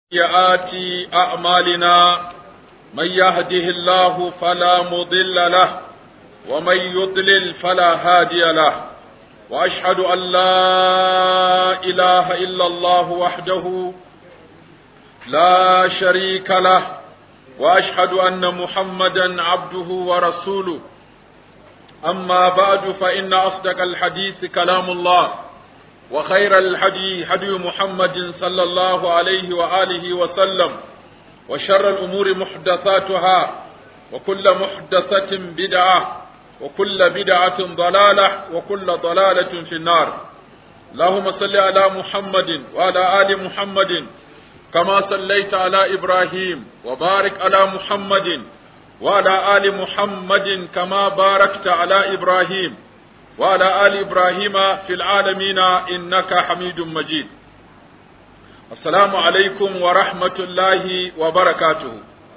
سيئات أعمالنا من يهده الله فلا مضل له ومن يضلل فلا هادي له وأشهد أن لا إله إلا الله وحده لا شريك له وأشهد أن محمدا عبده ورسوله أما بعد فإن أصدق الحديث كلام الله وخير الهدي هدي محمد صلى الله عليه وآله وسلم وشر الأمور محدثاتها وكل محدثة بدعة وكل بدعة ضلالة وكل ضلالة في النار اللهم صل على محمد وعلى آل محمد كما صليت على إبراهيم وبارك على محمد وعلى آل محمد كما باركت على إبراهيم وعلى آل إبراهيم في العالمين إنك حميد مجيد السلام عليكم ورحمة الله وبركاته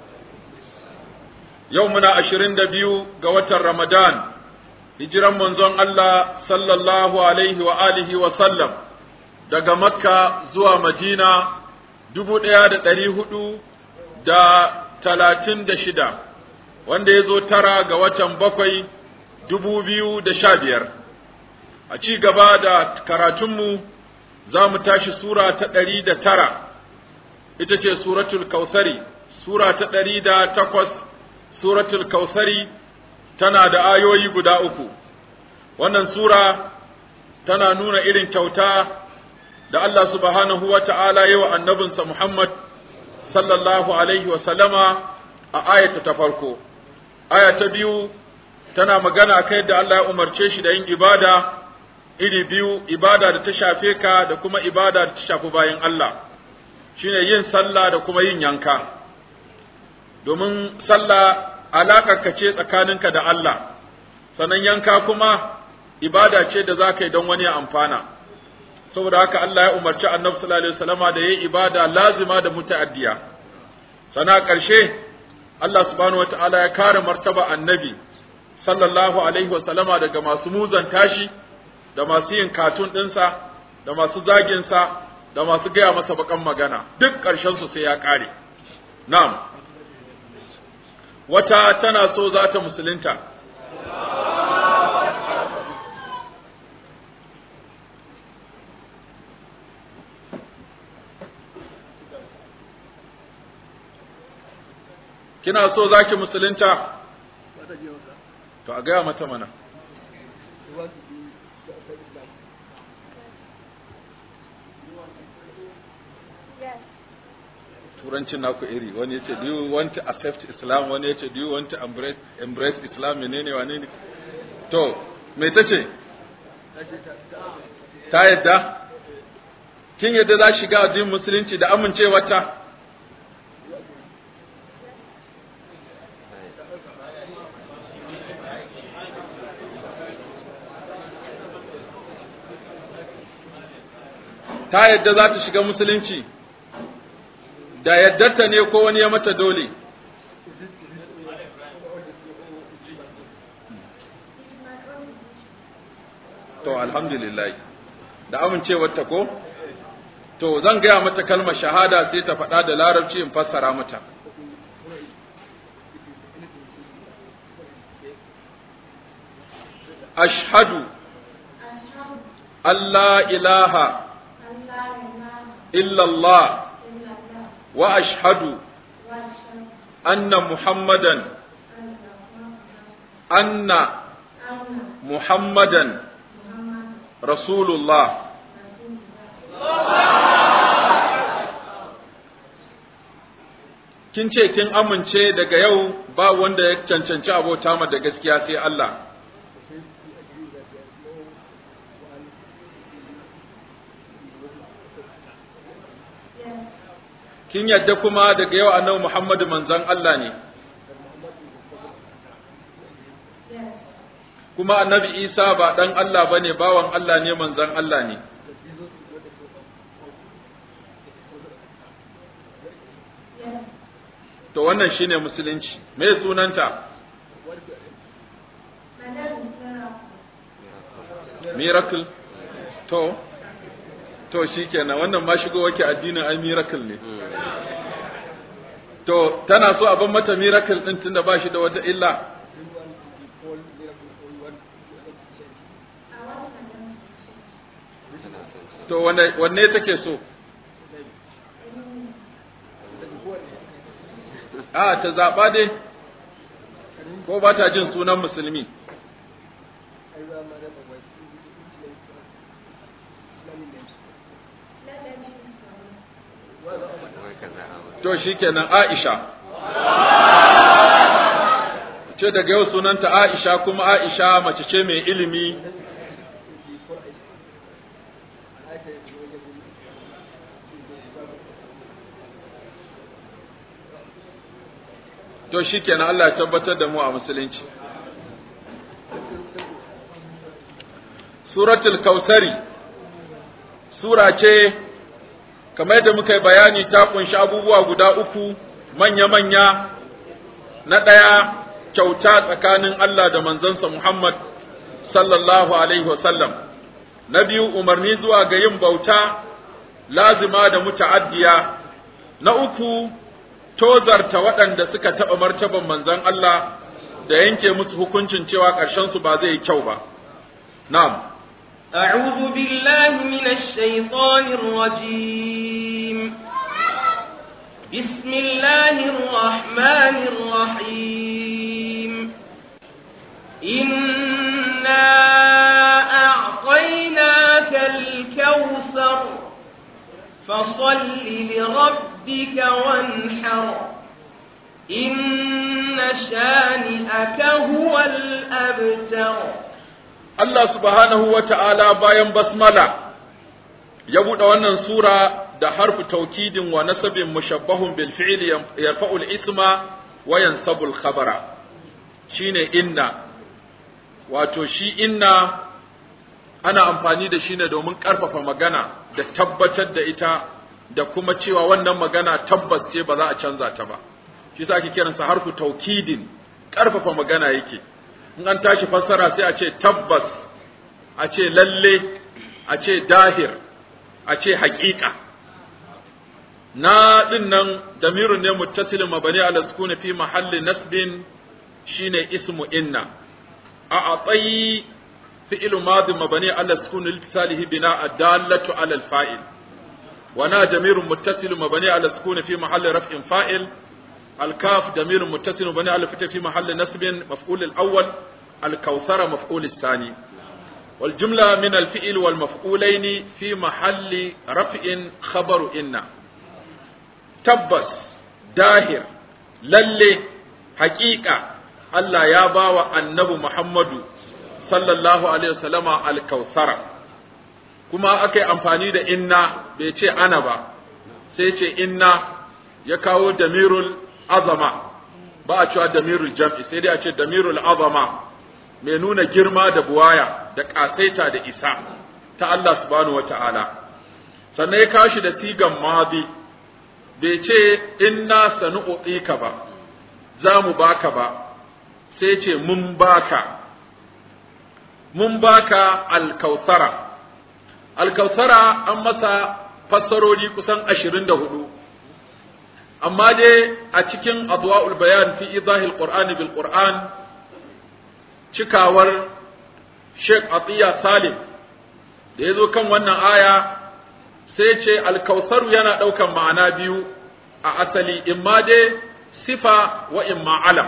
يومنا عشرين دبيو قوة رمضان هجرا منزون الله صلى الله عليه وآله وسلم daga Makka zuwa Madina dubu ɗaya da ɗari hudu da talatin da shida wanda ya zo tara ga watan bakwai dubu biyu da sha biyar a ci gaba da karatunmu za mu tashi sura ta ɗari da tara ita ce suratul kausari sura ta ɗari da takwas suratul kausari tana da ayoyi guda uku wannan sura tana nuna irin kyauta da Allah subhanahu wa ta'ala yi wa annabinsa Muhammad sallallahu alaihi wa sallama a ayata ta farko aya ta biyu tana magana kai da Allah ya umarce shi da yin ibada iri biyu ibada da ta shafe ka da kuma ibada da ta shafi bayan Allah shine yin sallah da kuma yin yanka domin sallah alakar ka ce tsakaninka da Allah sannan yanka kuma ibada ce da za ka yi don wani ya amfana saboda haka Allah ya umarci annabi sallallahu alaihi wasallama da yayi ibada lazima da muta'addiya sana ƙarshe Allah subhanahu wataala ya kare martaba annabi sallallahu alaihi wasallama daga masu muzan tashi da masu yin katun ɗinsa da masu zaginsa da masu gaya masa bakan magana duk su sai ya ƙare na'am wata tana so za ta musulunta kina so za ki musulunta to a gaya mata mana turancin naku iri wani yace do you want to accept islam wani yace do you want to embrace embrace islam menene wane ne to me tace ta yadda kin yadda za shiga addinin musulunci da amincewarta ta yadda za ta shiga musulunci da yaddarta ne ko wani ya mata dole to alhamdulillah da amincewarta ko to zan gaya mata kalmar shahada sai ta faɗa da larabci in fassara mata ashhadu Allah ilaha إلا الله وأشهد أن محمدا أن محمدا رسول الله kin ce kin amince daga yau ba wanda ya cancanci abota ma da gaskiya sai Allah kin yadda kuma daga yau annabi Muhammadu manzon Allah ne kuma annabi Isa ba dan Allah bane bawan Allah ne manzon Allah ne to wannan shine musulunci me sunanta miracle to to shikenan wannan ma shigo wake addinin ai miracle ne to tana so a ban mata miracle din tunda ba shi da wata illa to wanne wanne take so a ta zaba dai ko ba ta jin sunan musulmi to shikenan Aisha ce daga yau sunanta Aisha kuma Aisha mace ce mai ilimi to shikenan Allah ya tabbatar da mu a musulunci suratul kausari sura ce kamar yadda muka yi bayani ta kunshi abubuwa guda uku manya-manya na ɗaya kyauta tsakanin Allah da manzansa Muhammad sallallahu alaihi wasallam na biyu umarni zuwa ga yin bauta lazima da muta'addiya na uku tozarta waɗanda suka taɓa martaban manzon Allah da yanke musu hukuncin cewa ƙarshensu ba zai yi kyau ba na'am أعوذ بالله من الشيطان الرجيم بسم الله الرحمن الرحيم إنا أعطيناك الكوثر فصل لربك وانحر إن شانئك هو الأبتر Allah subhanahu wa ta'ala bayan basmala ya buɗe wannan sura da harfu taukidin wa nasabin mushabbahun bil fi'li yarfa'u al-isma wa yansabu al-khabara shine inna wato shi inna ana amfani da shi ne domin ƙarfafa magana da tabbatar da ita da kuma cewa wannan magana tabbas ce ba za a canza ta ba shi sa ake kiransa harfu taukidin ƙarfafa magana yake in an tashi fassara sai a ce tabbas a ce lalle a ce dahir a ce haƙiƙa na din nan damirun ne muttasilin mabani ala sukuni fi mahalli nasbin shine ismu inna a atsayi fi'il madi mabani ala sukuni litisalihi bina adallatu ala alfa'il wa na damirun muttasilin mabani ala sukuni fi mahalli raf'in fa'il الكاف ضمير متصل بني على فتح في محل نصب مفعول الأول الكوثر مفعول الثاني والجملة من الفعل والمفعولين في محل رفع خبر إن تبس داهر للي حقيقة الله يا باوى النبي محمد صلى الله عليه وسلم الكوثر كما أكي أمفاني دا إنا بيتي أنا با سيتي إنا يكاو دمير azama ba a cewa damirul jam'i sai dai a ce damirul azama mai nuna girma da buwaya da ƙasaita da isa ta Allah subhanahu wata'ala sannan ya kashi da sigan madi bai ce inna sanu'u'ika ba za mu baka ba sai ce mun baka mun baka alkausara alkausara an masa fassarori kusan ashirin da hudu amma dai a cikin adwa'ul bayan fi idahil qur'ani bil qur'an cikawar Sheikh Atiya Salim da yazo kan wannan aya sai ce alkausaru yana daukan ma'ana biyu a asali imma dai sifa wa imma alam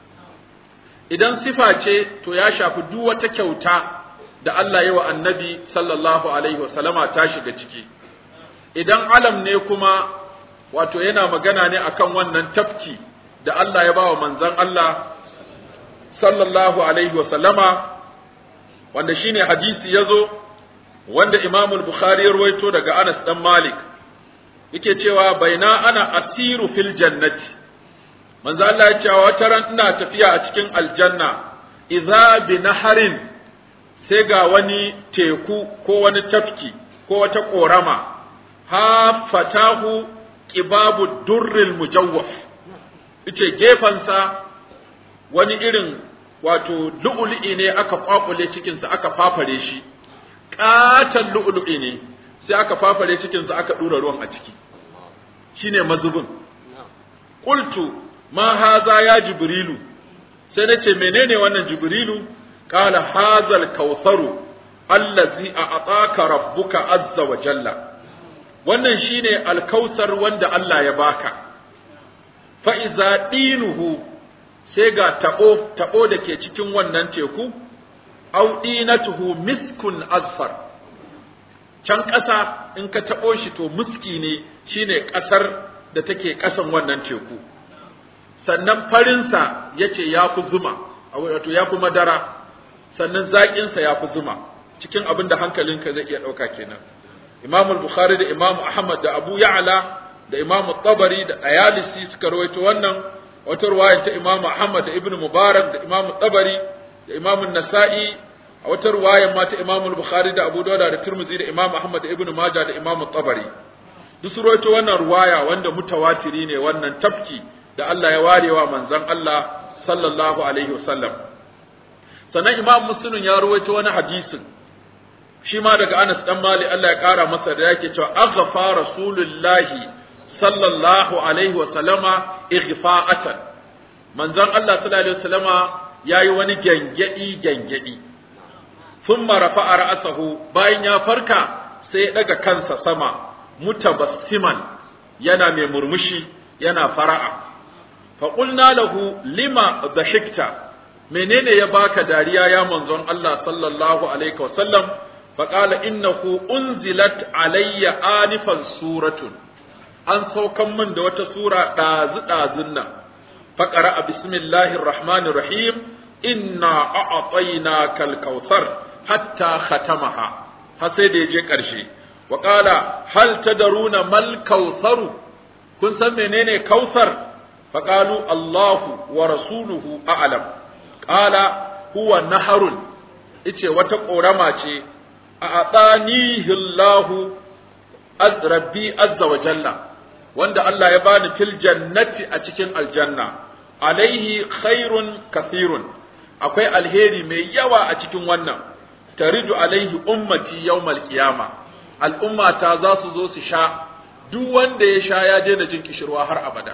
idan sifa ce to ya shafi duk wata kyauta da Allah ya wa annabi sallallahu alaihi wasallama ta shiga ciki idan alam ne kuma wato yana magana ne akan wannan tafki da Allah ya bawa manzon Allah sallallahu alaihi wa sallama wanda shine hadisi yazo wanda Imam al-Bukhari ya rawaito daga Anas dan Malik yake cewa baina ana asiru fil jannati manzo Allah ya ce wata ran ina tafiya a cikin aljanna idza bi naharin sai ga wani teku ko wani tafki ko wata korama ha fatahu ƙibabu durril mujawwaf ice gefensa wani irin wato lu'ulu'i ne aka kwakule cikinsa aka fafare shi ƙaton lu'ulu'i ne sai aka fafare cikin sa aka dura ruwan a ciki shine mazubin qultu ma haza ya jibrilu sai nace menene wannan jibrilu qala hazal kausaru allazi a'taka rabbuka azza wa jalla wannan shine alkausar wanda Allah ya baka fa iza dinuhu sai ga tabo tabo da ke cikin wannan teku au dinatuhu miskun azfar can ƙasa in ka tabo shi to muski ne shine ƙasar da take ƙasan wannan teku sannan farinsa yace ya fi zuma wato ya fi madara sannan zaƙinsa ya fi zuma cikin abin da hankalinka zai iya ɗauka kenan Imam Bukhari da Imam Ahmad da Abu Ya'la da Imam Tabari da Ayalisi suka rawaito wannan wata ruwaya ta Imam Ahmad da Ibn Mubarak da Imam Tabari da Imam Nasa'i a wata ruwaya ma ta Imam Bukhari da Abu Dawud da Tirmidhi da Imam Ahmad da Ibn Majah da Imam Tabari duk su rawaito wannan ruwaya wanda mutawatiri ne wannan tafki da Allah ya warewa manzon Allah sallallahu alaihi wasallam sannan Imam Muslim ya rawaito wani hadisin shi ma daga Anas dan Mali Allah ya kara masa da yake cewa aghfa rasulullahi sallallahu alaihi wa sallama ighfa'atan manzon Allah sallallahu alaihi wa sallama yayi wani gangadi gangadi thumma rafa'a ra'sahu bayan ya farka sai ya daga kansa sama mutabassiman yana mai murmushi yana fara'a fa qulna lahu lima dhahikta menene ya baka dariya ya manzon Allah sallallahu alaihi wa sallam فقال إنه أنزلت علي آنفا سورة أن سوكم من دوت سورة داز دازنا فقرأ بسم الله الرحمن الرحيم إنا أعطيناك الكوثر حتى ختمها حسيد يجي كرشي وقال هل تدرون ما الكوثر كن سمينيني كوثر فقالوا الله ورسوله أعلم قال هو نهر ice wata ƙorama ce a aɗanihi Allahu rabbi azza wa jalla wanda Allah ya bani fil jannati a cikin aljanna alaihi khairun kathirun akwai alheri mai yawa a cikin wannan taridu alaihi ummati yawmal qiyama al'ummata za su zo su sha duk wanda ya sha ya daina jin kishirwa har abada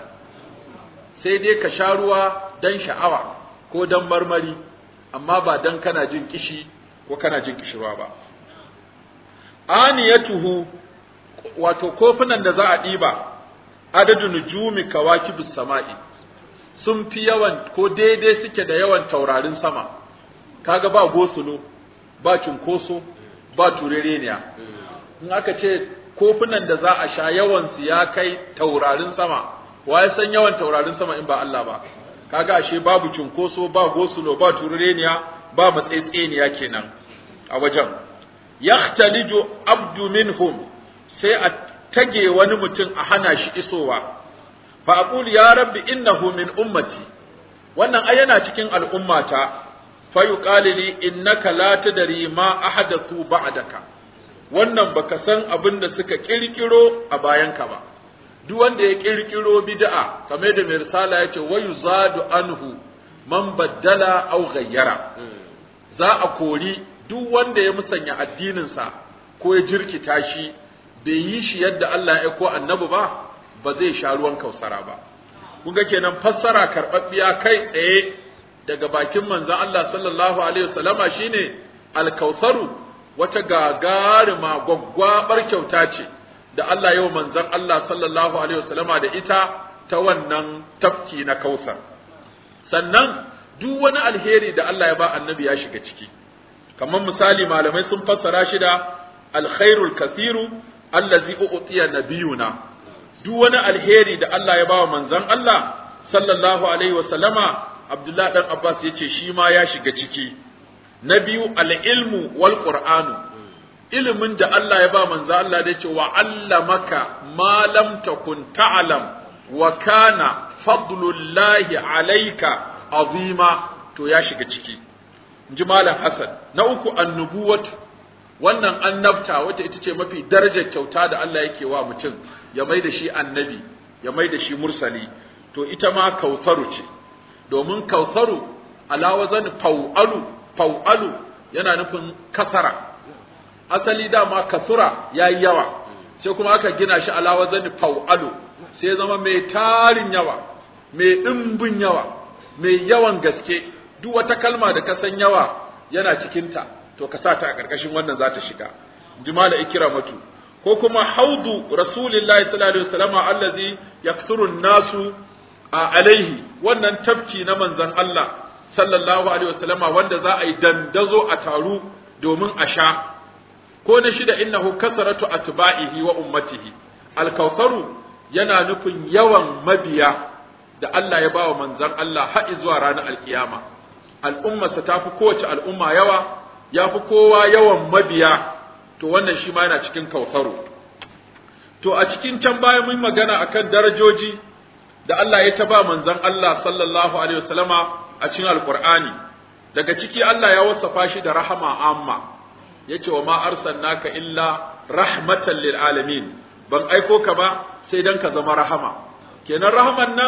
sai dai ka sha ruwa dan sha'awa ko dan marmari amma ba dan kana jin kishi ko kana jin kishirwa ba aniyatuhu wato kofunan da za a ɗiba adadu nujumi kawakibus sama'i sun fi yawan ko daidai suke da yawan taurarin sama kaga ba gosulo ba cunkoso ba turereniya in aka ce kofunan da za a sha yawan su ya kai taurarin sama wa ya san yawan taurarin sama in ba Allah ba kaga ashe babu cunkoso ba gosulo ba turereniya ba matsaitseniya kenan a wajen yaxtaliju abdu minhum sai a tage wani mutum a hana shi isowa fa aqulu ya rabbi innahu min ummati wannan ai yana cikin al'ummata fa yuqalu li innaka la tadri ma ahadathu ba'daka wannan baka san abin da suka kirkiro a bayanka ba duk wanda ya kirkiro bid'a kamar da mai risala yace wa yuzadu anhu man baddala aw ghayyara za a kori duk wanda ya musanya addininsa ko ya jirkita shi bai yi shi yadda Allah ya ko annabi ba ba zai sha ruwan kausara ba kun ga kenan fassara karɓaɓɓiya kai tsaye daga bakin manzon Allah sallallahu alaihi wasallama shine alkausaru wata gagarima gwaggwabar kyauta ce da Allah yau manzon Allah sallallahu alaihi wasallama da ita ta wannan tafki na kausar sannan duk wani alheri da Allah ya ba annabi ya shiga ciki kamar misali malamai sun fassara shi da alkhairul kathiru allazi u'tiya nabiyuna duk wani alheri da Allah ya bawa manzon Allah sallallahu alaihi wasallama Abdullah dan Abbas yace shi ma ya shiga ciki na biyu al-ilmu wal qur'anu ilimin da Allah ya ba manzon Allah da yace wa allamaka ma lam takun ta'lam wa kana fadlullahi alayka azima to ya shiga ciki ji malam Hassan na uku annubuwatu wannan annabta wacce ita ce mafi darajar kyauta da Allah yake wa mutum ya mai da shi annabi ya mai da shi mursali to ita ma kausaru ce domin kausaru ala wazan fau'alu fau'alu yana nufin kasara asali dama kasura yayi yawa sai kuma aka gina shi ala wazani fa'alu sai ya zama mai tarin yawa mai dimbin yawa mai yawan gaske duk wata kalma da ka san yawa yana cikinta to ka sa ta a ƙarƙashin wannan za ta shiga jimala ikramatu ko kuma haudu rasulillahi sallallahu alaihi wasallam allazi yaksuru nasu alaihi wannan tafki na manzon Allah sallallahu alaihi wasallam wanda za a yi dandazo a taru domin a sha ko na shida innahu kasaratu atba'ihi wa ummatihi alkausaru yana nufin yawan mabiya da Allah ya bawa manzon Allah har zuwa ranar alkiyama al'ummarsa ta fi kowace al'umma yawa ya fi kowa yawan mabiya to wannan shi ma yana cikin kausaru to a cikin can baya mun magana akan darajoji da Allah ya ta ba manzon Allah sallallahu alaihi wasallama a cikin alqur'ani daga ciki Allah ya wasafa shi da rahama amma yace wa ma arsalnaka illa rahmatan lil alamin ban aiko ka ba sai dan ka zama rahama kenan rahaman nan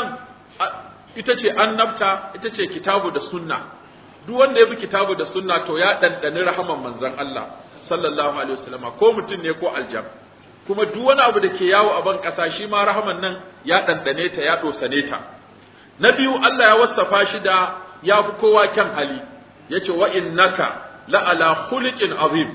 ita ce annabta ita ce kitabu da sunna duk wanda ya bi kitabu da sunna to ya dandani rahaman manzon Allah sallallahu alaihi wasallama ko mutum ne ko aljan kuma duk wani abu da ke yawo a ban ƙasa shi ma rahaman nan ya dandane ta ya dosane ta na biyu Allah ya wasafa shi da ya fi kowa kyan hali yace wa innaka la ala khuliqin azim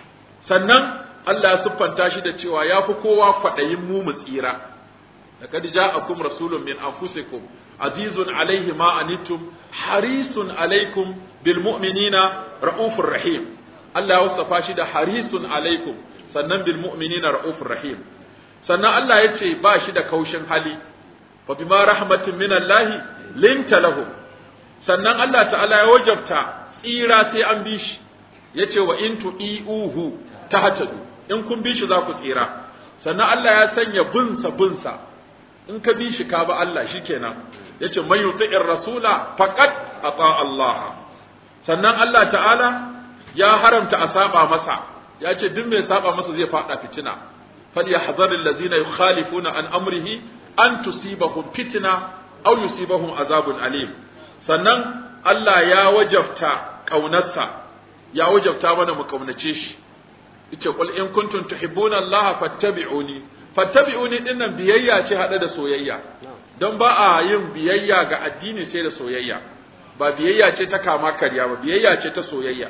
sannan Allah ya siffanta shi da cewa ya fi kowa kwaɗayin mu mu tsira laqad ja'akum rasulun min anfusikum azizun alaihi ma anittum harisun alaikum bil mu'minina raufur rahim Allah ya wasafa shi da harisun alaikum sannan bil mu'minina raufur rahim sannan Allah ya ce ba shi da kaushin hali fa bima rahmatin min Allah linta lahum sannan Allah ta'ala ya wajabta tsira sai an bi shi yace wa in tu'iuhu tahtadu in kun bi shi za ku tsira sannan Allah ya sanya bunsa bunsa in ka bi shi ka ba Allah shikenan yace man yuti'ir rasula faqad ata Allah sannan Allah ta'ala ya haramta a saba masa ya ce duk mai saba masa zai fada fitina falyahdhar allazina yukhalifuna an amrihi an tusibahum fitna aw yusibahum azabun alim sannan Allah ya wajabta kaunarsa ya wajabta mana mu kaunace shi yace qul in kuntum tuhibbuna Allah fattabi'uni fattabi'uni dinnan biyayya ce hada da soyayya don ba a yin biyayya ga addini sai da soyayya ba biyayya ce ta kama karya ba biyayya ce ta soyayya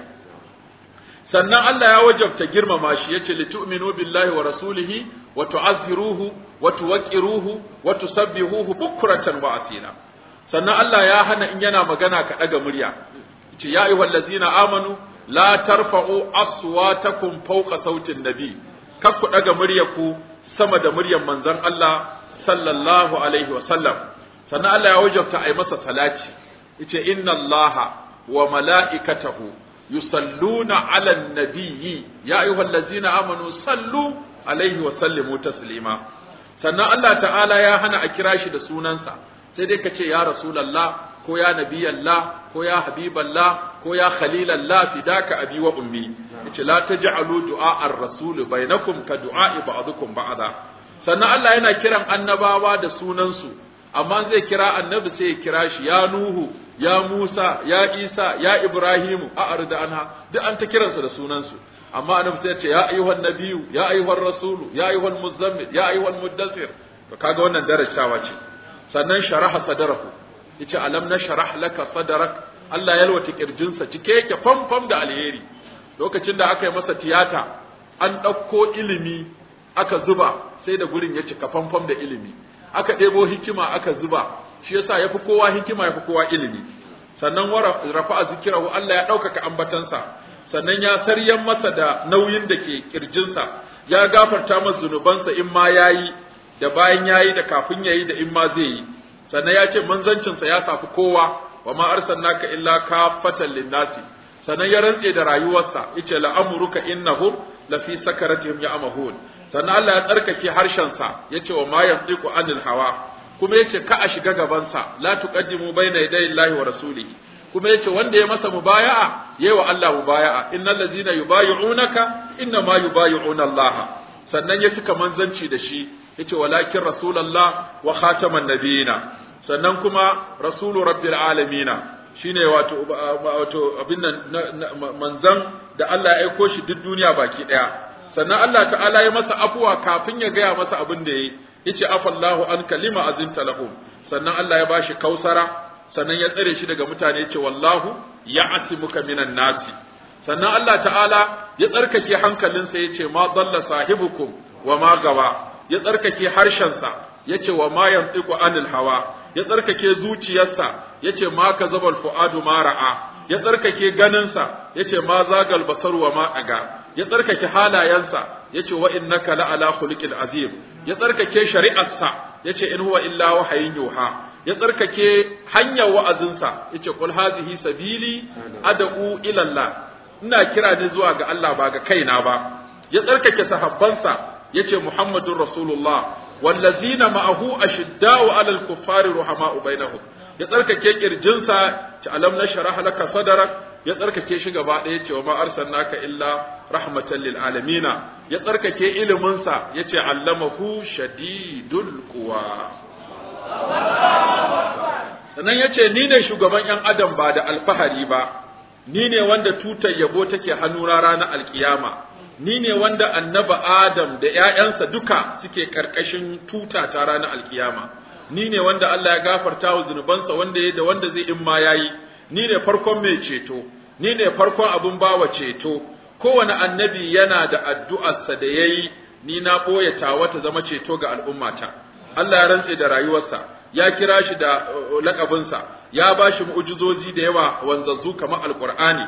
sannan Allah ya wajabta girmama shi yace litu'minu billahi wa rasulihi wa tu'azziruhu wa tuwaqqiruhu wa tusabbihuhu bukratan wa asila sannan Allah ya hana in yana magana ka daga murya yace ya ayyuhallazina amanu la tarfa'u aswatakum fawqa sautin nabi kar ku daga muryarku sama da muryar manzon Allah sallallahu alaihi wa sallam sannan Allah ya wajabta ai masa salati yace inna Allaha wa mala'ikatahu yusalluna 'alan nabiyyi ya ayyuhallazina amanu sallu alaihi wa sallimu taslima sannan Allah ta'ala ya hana a kira shi da sunansa sai dai ka ce ya rasulullah ko ya nabiyallah ko ya habiballah ko ya khalilallah fidaka abi wa ummi yace la taj'alu du'a ar-rasul bainakum ka du'a ba'dukum ba'da sannan Allah yana kiran annabawa da sunansu amma zai kira annabi sai ya kira shi ya nuhu ya musa ya isa ya ibrahimu a arda anha duk an ta kiransu da sunansu amma annabi sai ya ce ya ayyuhan nabiyyu ya ayyuhan rasulu ya ayyuhan muzammil ya ayyuhan muddathir to kaga wannan darajawa ce sannan sharaha sadarahu yace alam nashrah laka sadrak Allah ya yalwata kirjinsa cike yake famfam da alheri lokacin da aka yi masa tiyata an ɗauko ilimi aka zuba sai da gurin ya cika famfam da ilimi aka ɗebo hikima aka zuba shi yasa yafi kowa hikima yafi kowa ilimi sannan rafa'a zikirahu Allah ya ɗaukaka ambatansa sannan ya saryan masa da nauyin da ke kirjinsa ya gafarta masa zunubansa in ma yayi da bayan yayi da kafin yayi da in ma zai yi sannan ya ce manzancinsa ya safi kowa wa ma arsalnaka illa kafatan linnasi sannan ya rantse da rayuwarsa yace la'amruka innahum lafi sakaratihim ya'mahun sannan Allah ya tsarkake harshensa yace wa ma yantiqu anil hawa kuma yace ka a shiga gabansa la tuqaddimu bayna yaday Allahi wa rasulihi kuma yace wanda ya masa mubaya'a yayi wa Allah mubaya'a innal ladzina yubayyi'unaka inna ma yubayyi'una Allah sannan ya cika manzanci da shi yace walakin rasulullah wa khataman nabiyina sannan kuma rasulu rabbil alamina shine wato wato abin nan manzan da Allah ya aiko shi duk duniya baki daya sannan Allah ta'ala ya masa afuwa kafin ya gaya masa abin da yayi yace afallahu an kalima azinta lahum sannan Allah ya bashi kausara sannan ya tsare shi daga mutane yace wallahu ya'timuka minan nasi sannan Allah ta'ala ya tsarkake hankalinsa yace ma dalla sahibukum wa ma gawa ya tsarkake harshensa yace wa ma yantiqu anil hawa ya tsarkake zuciyarsa yace ma kazabal fuadu ma ra'a ya tsarkake ganinsa yace ma zagal basar wa ma aga ya tsarkake halayensa yace wa innaka la ala khuluqil azim ya tsarkake shari'arsa yace in huwa illa wahayin yuha ya tsarkake hanyar wa'azinsa yace qul hazihi sabili ad'u ila Allah ina kira ne zuwa ga Allah ba ga kaina ba ya tsarkake sahabbansa yace muhammadur rasulullah wallazina ma'ahu ashidda'u 'alal kuffari ruhama'u bainahum ya tsarkake kirjinsa ci alam nashrah laka sadrak ya tsarkake shi gaba ɗaya ce wa ma arsalnaka illa rahmatan lil alamina ya tsarkake iliminsa yace allamahu shadidul quwa sannan yace ni ne shugaban yan adam ba da alfahari ba ni ne wanda tutar yabo take hannuna ranar alkiyama ni ne wanda annaba adam da ƴaƴansa duka suke karkashin tuta ta ranar alkiyama ni ne wanda Allah ya gafarta wa zunubansa wanda ya da wanda zai in ma yayi ni ne farkon mai ceto ni ne farkon abun bawa ceto kowane annabi yana da addu'arsa da yayi ni na boye tawa ta zama ceto ga al'ummata Allah ya rantse da rayuwarsa ya kira shi da lakabinsa ya ba shi mu'ujizozi da yawa wanzazzu kamar alqur'ani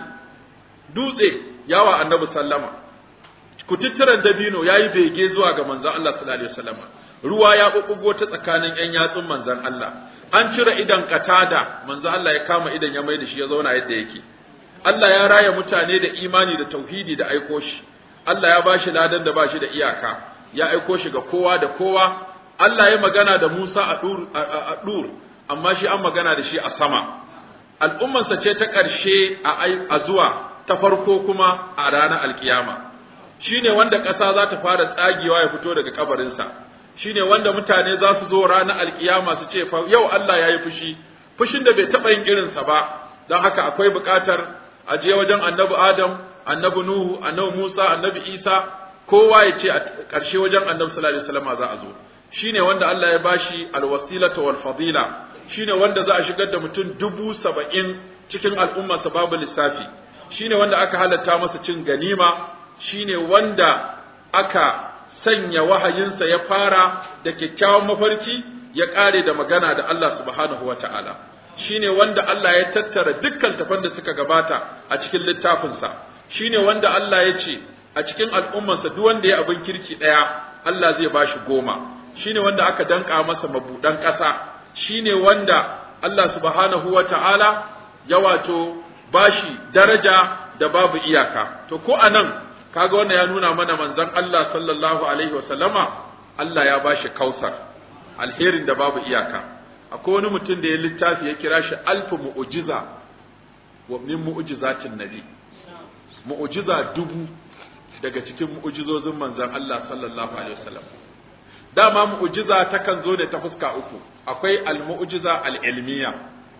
dutse yawa annabi sallama kututturen dabino yayi bege zuwa ga manzon Allah sallallahu alaihi wasallam ruwa ya bubbugo ta tsakanin ƴan yatsun manzon Allah an cire idan katada manzon Allah ya kama idan ya mai da shi ya zauna yadda yake Allah ya raya mutane da imani da tauhidi da aiko shi Allah ya bashi ladan da bashi da iyaka ya aiko shi ga kowa da kowa Allah ya magana da Musa a dur a dur amma shi an magana da shi a sama al'ummansa ce ta ƙarshe a zuwa ta farko kuma a ranar alkiyama shine wanda ƙasa za ta fara tsagewa ya fito daga kabarinsa shine wanda mutane za su zo ranar alkiyama su ce fa yau Allah ya yi fushi fushin da bai taɓa yin irinsa ba don haka akwai buƙatar a je wajen annabi Adam annabi Nuhu annabi Musa annabi Isa kowa ya ce a ƙarshe wajen annabi sallallahu alaihi wasallam za a zo shine wanda Allah ya bashi alwasilata wal fadila shine wanda za a shigar da mutum dubu saba'in cikin al'ummarsa babu lissafi shine wanda aka halatta masa cin ganima shine wanda aka sanya wahayinsa ya fara da kyakkyawan mafarki ya ƙare da magana da Allah subhanahu wa ta'ala shine wanda Allah ya tattara dukkan tafan da suka gabata a cikin littafinsa shine wanda Allah ya ce a cikin al'ummarsa duk wanda ya abin kirki ɗaya Allah zai bashi goma shine wanda aka danka masa mabudan ƙasa shine wanda Allah subhanahu wa ta'ala ya wato bashi daraja da babu iyaka to ko anan kaga wannan ya nuna mana manzon Allah sallallahu alaihi wasallama Allah ya bashi kausar alherin da babu iyaka akwai wani mutum da ya littafi ya kira shi alfu mu'jiza wa min mu'jizatin nabi mu'jiza dubu daga cikin mu'jizozin manzon Allah sallallahu alaihi wasallam dama mu'jiza takan zo da ta fuska uku akwai al-mu'jiza al-ilmiya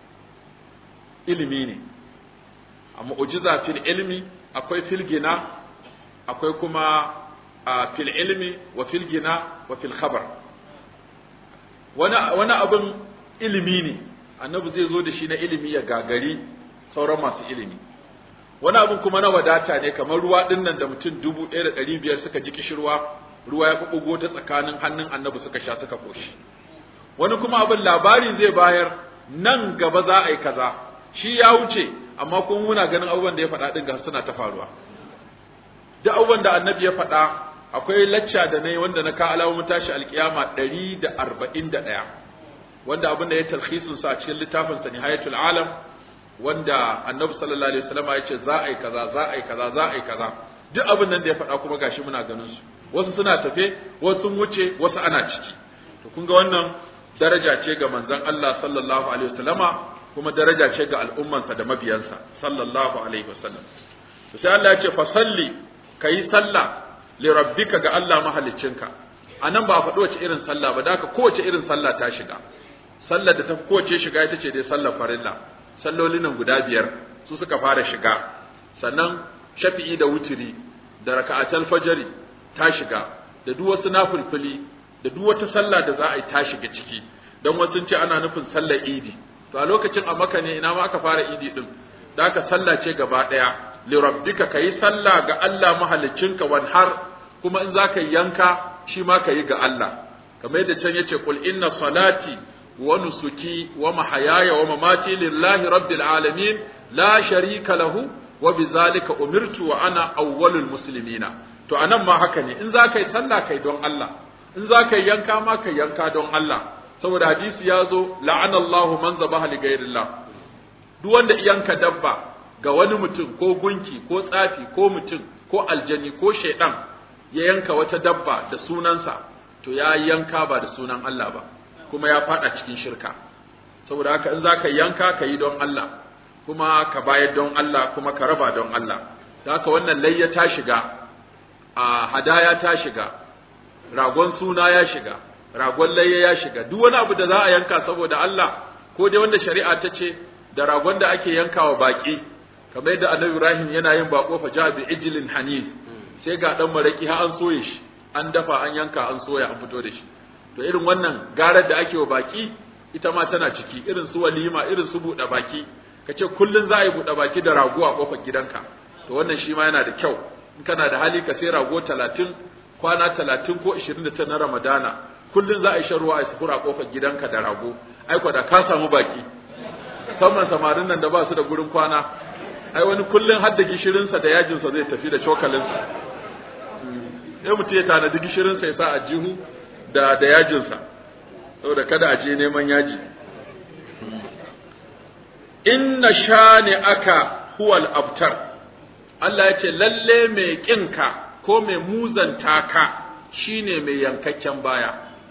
ilimi ne a mu'jiza fil ilmi akwai fil gina akwai kuma fil ilmi wa fil gina wa fil khabar wani wani abin ilimi ne annabi zai zo da shi na ilimi ya gagari sauran masu ilimi wani abin kuma na wadata ne kamar ruwa dinnan da mutum dubu ɗaya da ɗari biyar suka ji kishirwa ruwa ya ɓuɓɓugo ta tsakanin hannun annabi suka sha suka koshi wani kuma abin labari zai bayar nan gaba za a yi kaza shi ya wuce amma kuma muna ganin abubuwan da ya faɗa ɗin ga suna ta faruwa duk abubuwan da annabi ya faɗa akwai lacca da na yi wanda na ka alamomin tashi alkiyama ɗari da arba'in da ɗaya wanda abin da ya talhisun sa a cikin littafin sa nihayatul alam wanda annabi sallallahu alaihi wasallam ya ce za a yi kaza za a yi kaza za a yi kaza duk abin nan da ya faɗa kuma gashi muna ganin su wasu suna tafe wasu sun wuce wasu ana ciki to kun ga wannan daraja ce ga manzon Allah sallallahu alaihi wasallama kuma daraja ce ga al'ummansa da mabiyansa sallallahu alaihi wasallam to sai Allah ya ce fa salli kai sallah li rabbika ga Allah mahaliccinka anan ba a faɗi wace irin sallah ba da kowace irin sallah ta shiga sallar da ta kowace shiga ita ce dai sallar farilla sallolin nan guda biyar su suka fara shiga sannan shafi'i da wutiri da raka'atul fajri ta shiga da duk wasu nafilfili da duk wata sallah da za a yi ta shiga ciki dan wasu ce ana nufin sallar idi to a lokacin a maka ne ina ma aka fara idi din da aka sallah ce gaba daya li rabbika kayi sallah ga Allah mahaliccinka wanhar kuma in zaka yanka shi ma kayi ga Allah kamar yadda can yace qul inna salati wa nusuki wa mahayaya wa mamati lillahi rabbil alamin la sharika lahu wa bizalika umirtu wa ana awwalul muslimina to anan ma haka ne in zaka yi sallah kai don Allah in zaka yi yanka ma kai yanka don Allah saboda hadisi ya zo la'anallahu man zabaha li ghairillah duk wanda yanka dabba ga wani mutum ko gunki ko tsafi ko mutum ko aljani ko shaidan ya yanka wata dabba da sunansa to ya yanka ba da sunan Allah ba kuma ya fada cikin shirka saboda haka in zaka yanka ka yi don Allah kuma ka bayar don Allah kuma ka raba don Allah da haka wannan layya ta shiga a hadaya ta shiga ragon suna ya shiga ragon layya ya shiga duk wani abu da za a yanka saboda Allah ko dai wanda shari'a ta ce da ragon da ake yankawa baki kamar yadda Annabi Ibrahim yana yin bako fa ja bi ijlin hanif sai ga dan maraki har an soye shi an dafa an yanka an soya an fito da shi to irin wannan garar da ake wa baki ita ma tana ciki irin su walima irin su buɗe baki kace kullun za a yi buɗe baki da rago a kofar gidanka to wannan shi ma yana da kyau in kana da hali ka sai rago talatin kwana talatin ko ishirin da ta na ramadana kullum za a yi sharuwa a sufura kofar gidanka da rago ai da ka samu baki musamman samarin nan da ba su da gurin kwana ai wani kullum har da gishirinsa da yajinsa zai tafi da cokalinsa sai mutum ya tanadi gishirinsa ya sa a jihu da da yajinsa saboda kada a je neman yaji inna shani aka huwal abtar Allah ya ce lalle mai ƙinka ko mai muzanta ka shine mai yankakken baya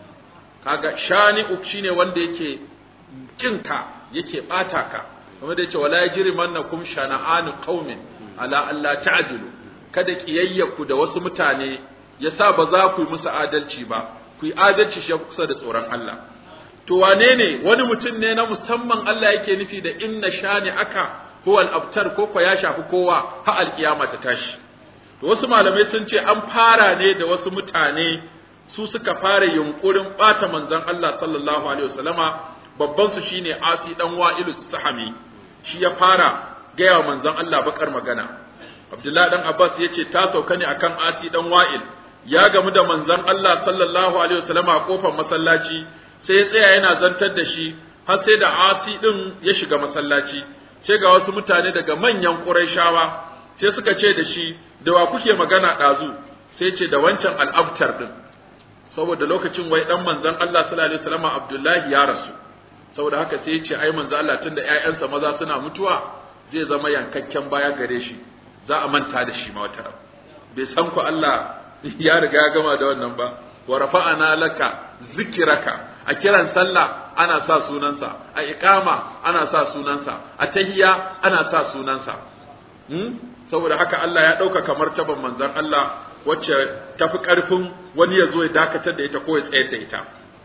kaga shani'u shine wanda yake kinka yake bata ka kuma da yace wala yajrimannakum shana'anu qaumin ala alla ta'dilu kada kiyayyaku da wasu mutane yasa ba za ku yi musu adalci ba ku yi adalci shi kusa da tsoron Allah to wane ne wani mutum ne na musamman Allah yake nufi da inna shani aka huwa al-abtar ko ko ya shafi kowa ha alkiyama ta tashi to wasu malamai sun ce an fara ne da wasu mutane su suka fara yunkurin bata manzon Allah sallallahu alaihi wasallama babban su shine Asi dan Wa'ilus Sahami shi ya fara gaya wa manzon Allah bakar magana Abdullahi dan Abbas yace ta sauka ne akan Asi dan Wa'il ya gamu da manzon Allah sallallahu alaihi wasallama a kofar masallaci sai ya tsaya yana zantar da shi har sai da Asi din ya shiga masallaci sai ga wasu mutane daga manyan Qurayshawa sai suka ce da shi da wa kuke magana ɗazu sai ce da wancan al'abtar din saboda lokacin wai dan manzon Allah sallallahu alaihi wasallam Abdullahi ya rasu saboda haka sai ya ce ai manzon Allah tunda ƴaƴansa maza suna mutuwa zai zama yankakken baya gare shi za a manta da shi ma wata ran bai san ku Allah ya riga ya gama da wannan ba wa rafa'ana laka zikraka a kiran sallah ana sa sunansa a iqama ana sa sunansa a tahiyya ana sa sunansa hmm? saboda haka Allah ya ɗauka kamar taban manzon Allah wacce tafi ƙarfin wani ya zo ya dakatar da ita ko ya tsayar da ita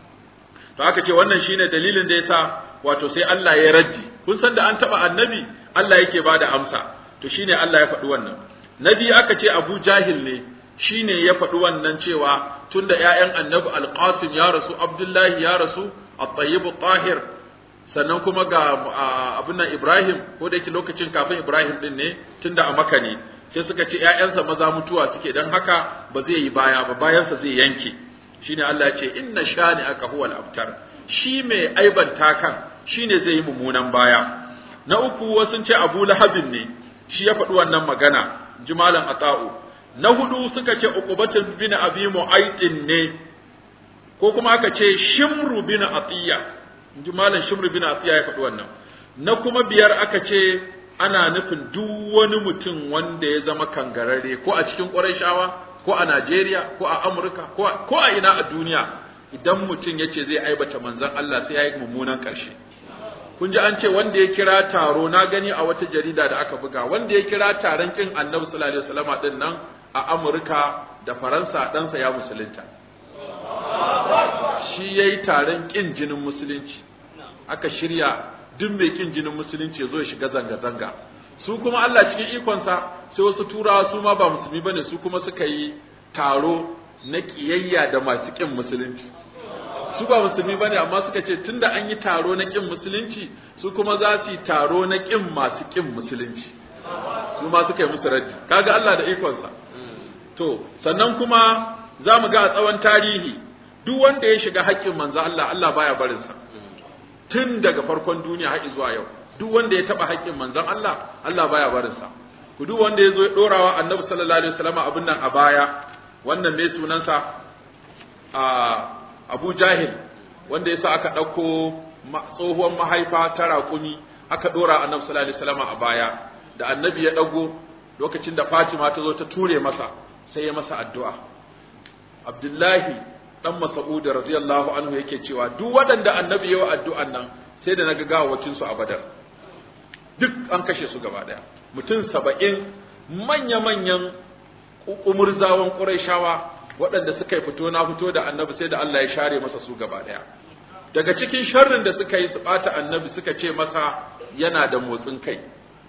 to aka ce wannan shine dalilin da yasa wato sai Allah ya raddi kun san da an taba annabi Allah yake bada amsa to shine Allah ya faɗi wannan nabi aka ce Abu Jahil ne shine ya faɗi wannan cewa tunda ƴaƴan annabi Al-Qasim ya rasu Abdullahi ya rasu At-Tayyib tahir sannan kuma ga abin nan Ibrahim ko da yake lokacin kafin Ibrahim din ne tunda a Makka ne sai suka ce ƴaƴansa maza mutuwa suke dan haka ba zai yi baya ba bayansa zai yanke shine Allah ya ce inna shani aka huwal abtar shi mai aibanta kan shine zai yi mummunan baya na uku wasu ce Abu Lahabin ne shi ya faɗi wannan magana jimalan ata'u na hudu suka ce uqubatun bin abi mu'aytin ne ko kuma aka ce shimru bin atiya jimalan shimru bin atiya ya faɗi wannan na kuma biyar aka ce ana nufin duk wani mutum wanda ya zama kangararre ko a cikin ƙurayshawa ko a Najeriya ko a Amurka ko a ina a duniya idan mutum ya ce zai aibata manzon Allah sai ya yi mummunan ƙarshe kun ji an ce wanda ya kira taro na gani a wata jarida da aka buga wanda ya kira taron kin annabi sallallahu alaihi wasallam din nan a Amurka da Faransa ɗansa ya musulunta shi yayi taron kin jinin musulunci aka shirya duk mai kin jinin musulunci ya zo ya shiga zanga-zanga su kuma Allah cikin ikonsa sai wasu turawa su ma ba musulmi bane su kuma suka yi taro na kiyayya da masu kin musulunci su ba musulmi bane amma suka ce tunda an yi taro na kin musulunci su kuma za su yi taro na kin masu kin musulunci su ma suka yi musu raddi kaga Allah da ikonsa to sannan kuma za mu ga a tsawon tarihi duk wanda ya shiga haƙƙin manzo Allah Allah baya barin sa tun daga farkon duniya har zuwa yau duk wanda ya taba haƙƙin manzon Allah Allah baya barin sa ku duk wanda ya zo ya dorawa Annabi sallallahu alaihi wasallam abin nan a baya wannan ne sunansa a Abu Jahil wanda yasa aka ɗauko tsohuwar mahaifa ta raƙumi aka ɗora Annabi sallallahu alaihi wasallam a baya da Annabi ya ɗago lokacin da Fatima ta zo ta ture masa sai ya masa addu'a Abdullahi dan Mas'ud radiyallahu anhu yake cewa duk waɗanda Annabi ya wa addu'an nan sai da naga gawawacin su a Badar duk an kashe su gaba ɗaya mutum saba'in manya-manyan umurzawan Qurayshawa waɗanda suka yi fito na fito da Annabi sai da Allah ya share masa su gaba ɗaya daga cikin sharrin da suka yi su ɓata Annabi suka ce masa yana da motsin kai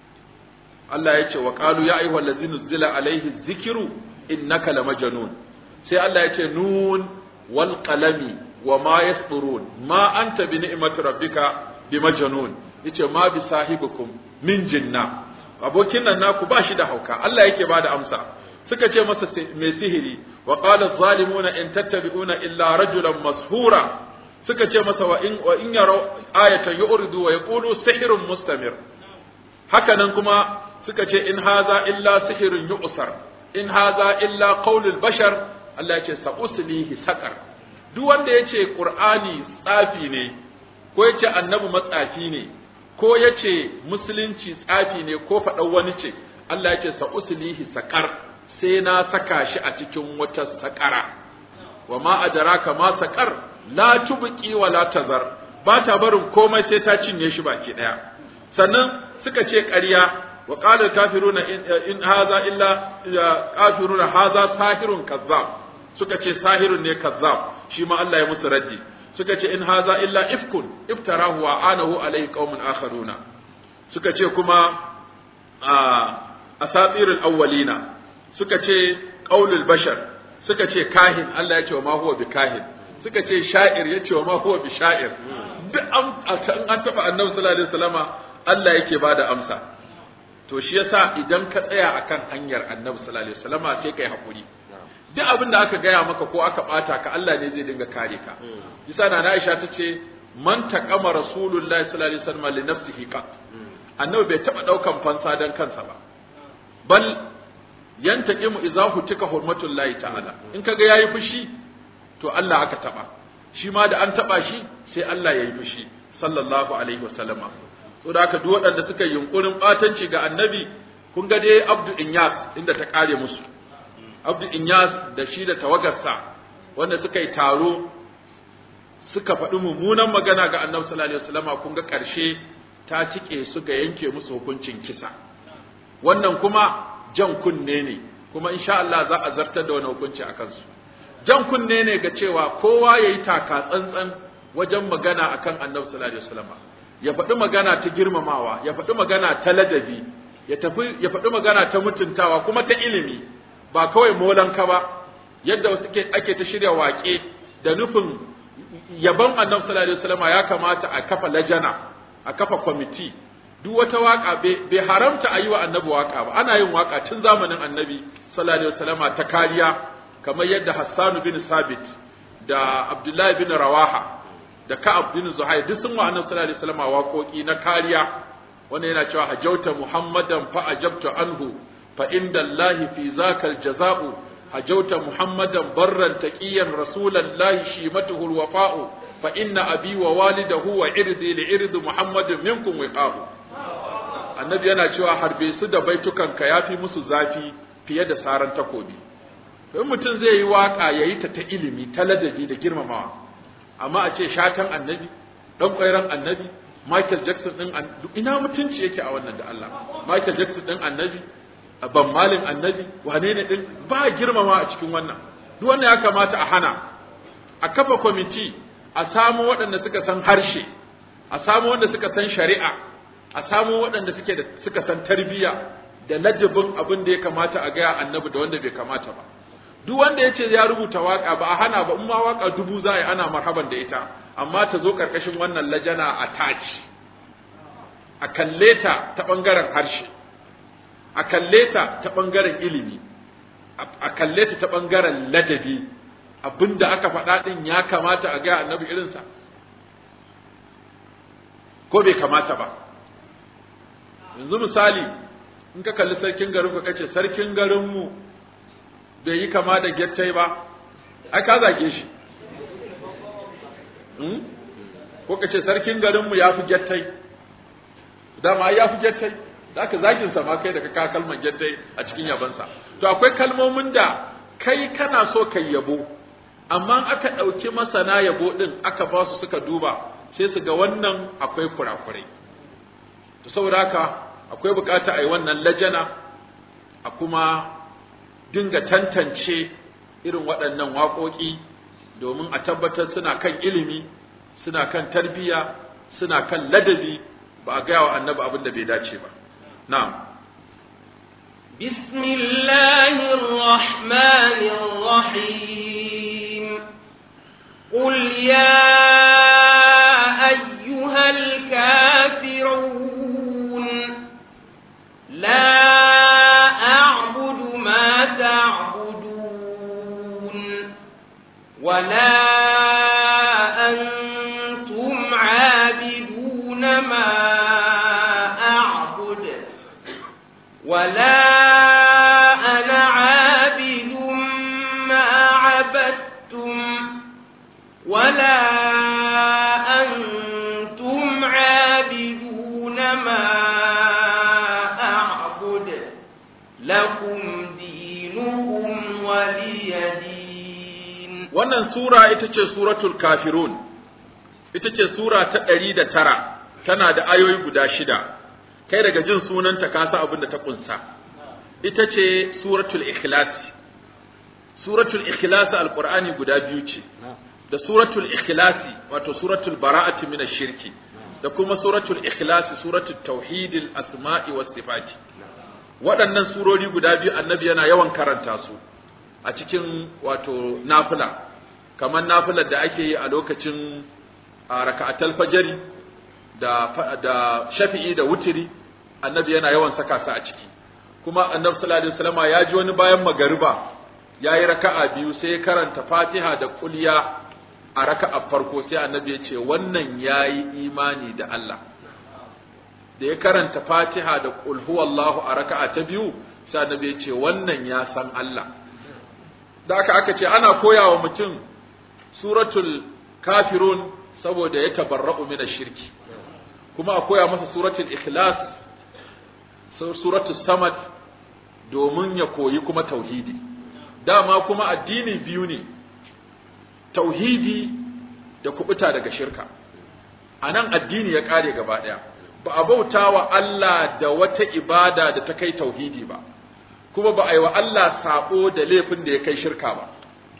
Allah ya ce wa qalu ya ayyuhal ladzina zila alaihi dhikru innaka lamajnun sai Allah ya ce nun wal qalami wa ma yasturun ma anta bi ni'mati rabbika bi majnun yace ma bi sahibikum min jinna abokin nan naku ba shi da hauka Allah yake bada amsa suka ce masa mai sihiri wa qala zalimuna in tattabi'una illa rajulan mashura suka ce masa wa in wa in yaraw ayatan yu'ridu wa yaqulu sihrun mustamir haka nan kuma suka ce in haza illa sihirun yu'sar in haza illa qaulul bashar Allah ya ce sa'uslihi saqar duk wanda ya ce qur'ani tsafi ne ko ya ce annabi matsafi ne ko ya ce musulunci tsafi ne ko faɗan wani ce Allah ya ce sa'uslihi saqar sai na saka shi a cikin wata saƙara wa ma adraka ma saqar la tubqi wa la tazar ba ta barin komai sai ta cinye shi baki daya sannan suka ce ƙarya وقال الكافرون إن, إن هذا إلا كافرون هذا ساحر كذاب suka ce sahirun ne kazzab shi ma Allah ya musu raddi suka ce in haza illa ifkun iftarahu wa anahu alayhi qaumun akharuna suka ce kuma asatirul awwalina suka ce qaulul bashar suka ce kahin Allah ya ce wa ma huwa bi kahin suka ce sha'ir ya ce wa ma huwa bi sha'ir duk an an taba annabi sallallahu alaihi wasallama Allah yake bada amsa to shi yasa idan ka tsaya akan hanyar annabi sallallahu alaihi wasallama sai kai hakuri duk abin da aka gaya maka ko aka bata ka Allah ne zai dinga kare ka yasa na Aisha ta ce man taqama rasulullahi sallallahu alaihi wasallam li nafsihi qat annabi bai taba daukan fansa dan kansa ba bal yantaqimu idza hutika hurmatullahi ta'ala in kaga yayi fushi to Allah aka taba shi ma da an taba shi sai Allah yayi fushi sallallahu alaihi wasallama so da haka duk waɗanda suka yi yunkurin batanci ga annabi kun ga dai Abdu Inyas inda ta kare musu Abdu Inyas da shi da tawagarsa wanda suka yi taro suka faɗi mummunan magana ga Annabi sallallahu alaihi wasallama kun ga ƙarshe ta cike su ga yanke musu hukuncin kisa wannan kuma jan kunne ne kuma insha Allah za a zartar da wani hukunci a kansu jan kunne ne ga cewa kowa yayi taka tsantsan wajen magana akan Annabi sallallahu alaihi wasallama ya faɗi magana ta girmamawa ya faɗi magana ta ladabi ya tafi ya faɗi magana ta mutuntawa kuma ta ilimi ba kawai molanka ba yadda wasu ake ta shirya waƙe da nufin yaban annabi sallallahu alaihi wasallam ya kamata a kafa lajana a kafa kwamiti duk wata waka bai haramta a yi wa annabi waka ba ana yin waka tun zamanin annabi sallallahu alaihi wasallam ta kariya kamar yadda Hassan bin Sabit da Abdullahi bin Rawaha da Ka'ab bin Zuhair duk sun wa annabi sallallahu alaihi wasallam waƙoƙi na kariya wanda yana cewa hajauta Muhammadan fa ajabtu anhu فإن الله في ذاك الجزاء هجوت محمدا برا تقيا رسول الله شيمته الوفاء فإن أبي ووالده وعرضي لعرض محمد منكم وقاه annabi yana cewa harbe su da baitukanka ya fi musu zafi fiye da saran takobi in mutum zai yi waka ya yi ta ta ilimi ta ladabi da girmamawa amma a ce shatan annabi dan ƙwairan annabi Michael Jackson din ina mutunci yake a wannan da Allah Michael Jackson din annabi ban malin annabi wane ne din ba girmama a cikin wannan duk wannan ya kamata a hana a kafa kwamiti a samu waɗanda suka san harshe a samu wanda suka san shari'a a samu waɗanda suke da suka san tarbiyya da ladabin abin da ya kamata a gaya annabi da wanda bai kamata ba duk wanda ya ce ya rubuta waka ba a hana ba in ma waka dubu za a yi ana marhaban da ita amma ta zo ƙarƙashin wannan lajana a taci a kalle ta ta ɓangaren harshe a kalle ta ta ɓangaren ilimi a kalle ta ta ɓangaren ladabi abinda aka faɗa ɗin ya kamata a gaya annabi irinsa ko bai kamata ba yanzu misali in ka kalli sarkin garin ka kace sarkin garinmu bai yi kama da gettai ba ai ka zage shi ko ka ce sarkin garinmu ya fi gettai dama ya fi gettai da aka zagin sa ma kai da ka kalman gettai a cikin yabansa to akwai kalmomin da kai kana so kai yabo amma aka ɗauki masana yabo ɗin aka ba su suka duba sai su ga wannan akwai kurakurai to saboda haka akwai bukata a yi wannan lajana a kuma dinga tantance irin waɗannan waƙoƙi domin a tabbatar suna kan ilimi suna kan tarbiyya suna kan ladabi ba a gaya wa annabi abin da bai dace ba na'am بسم الله الرحمن الرحيم قل يا أيها الكافرون لا أعبد ما تعبدون ولا أنتم عابدون ما أعبد ولا أنا عابد ما عبدتم ولا أنتم عابدون ما أعبد لكم دينكم ولي دين wannan sura ita ce suratul kafirun ita ce sura ta ɗari da tara tana da ayoyi guda shida kai daga jin sunanta ka san abin da ta kunsa ita ce suratul ikhlas suratul ikhlas alqur'ani guda biyu ce da suratul ikhlasi wato suratul bara'ati min shirki da kuma suratul ikhlasi suratul tauhidil asma'i was sifati waɗannan surori guda biyu annabi yana yawan karanta su a cikin wato nafila kamar nafilar da ake yi a lokacin raka'atul fajri da da shafi'i da wutiri annabi yana yawan saka su a ciki kuma annabi sallallahu alaihi wasallama ya ji wani bayan magariba yayi raka'a biyu sai ya karanta Fatiha da kulya a raka'a farko sai annabi ya ce wannan yayi imani da Allah da ya karanta Fatiha da qul huwallahu a raka'a ta biyu sai annabi ya ce wannan ya san Allah da aka aka ce ana koyawa mutum suratul kafirun saboda ya tabarra'u min shirki kuma a koya masa suratul ikhlas suratul samad domin ya koyi kuma tauhidi dama kuma addini biyu ne tauhidi da kubuta daga shirka a nan addini ya kare gaba ɗaya ba a bauta wa Allah da wata ibada da ta kai tauhidi ba kuma ba a yi wa Allah sabo da laifin da ya kai shirka ba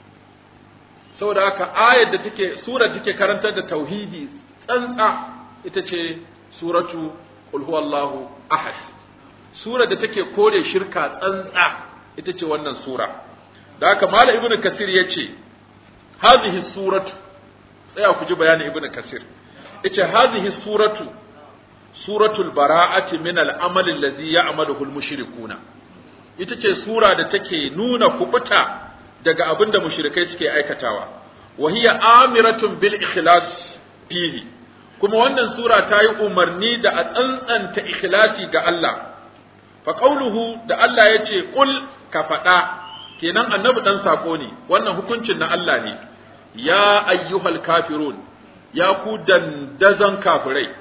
saboda haka ayar da take sura take karantar da tauhidi tsantsa ita ce suratu qul huwallahu ahad sura da take kore shirka tsantsa ita ce wannan sura da haka malam ibnu kasir yace hadhihi suratu tsaya ku ji bayanin ibnu kasir yace hadhihi suratu suratul bara'ati min al-amal allazi ya'maluhu al-mushrikuna ita ce sura da take nuna kubuta daga abin da mushrikai suke aikatawa wa hiya amiratun bil ikhlas fihi kuma wannan sura ta yi umarni da a tsantsanta ikhlasi ga Allah fa qauluhu da Allah ya ce qul ka faɗa kenan annabi dan sako ne wannan hukuncin na Allah ne ya ayyuhal kafirun ya ku dandazan kafirai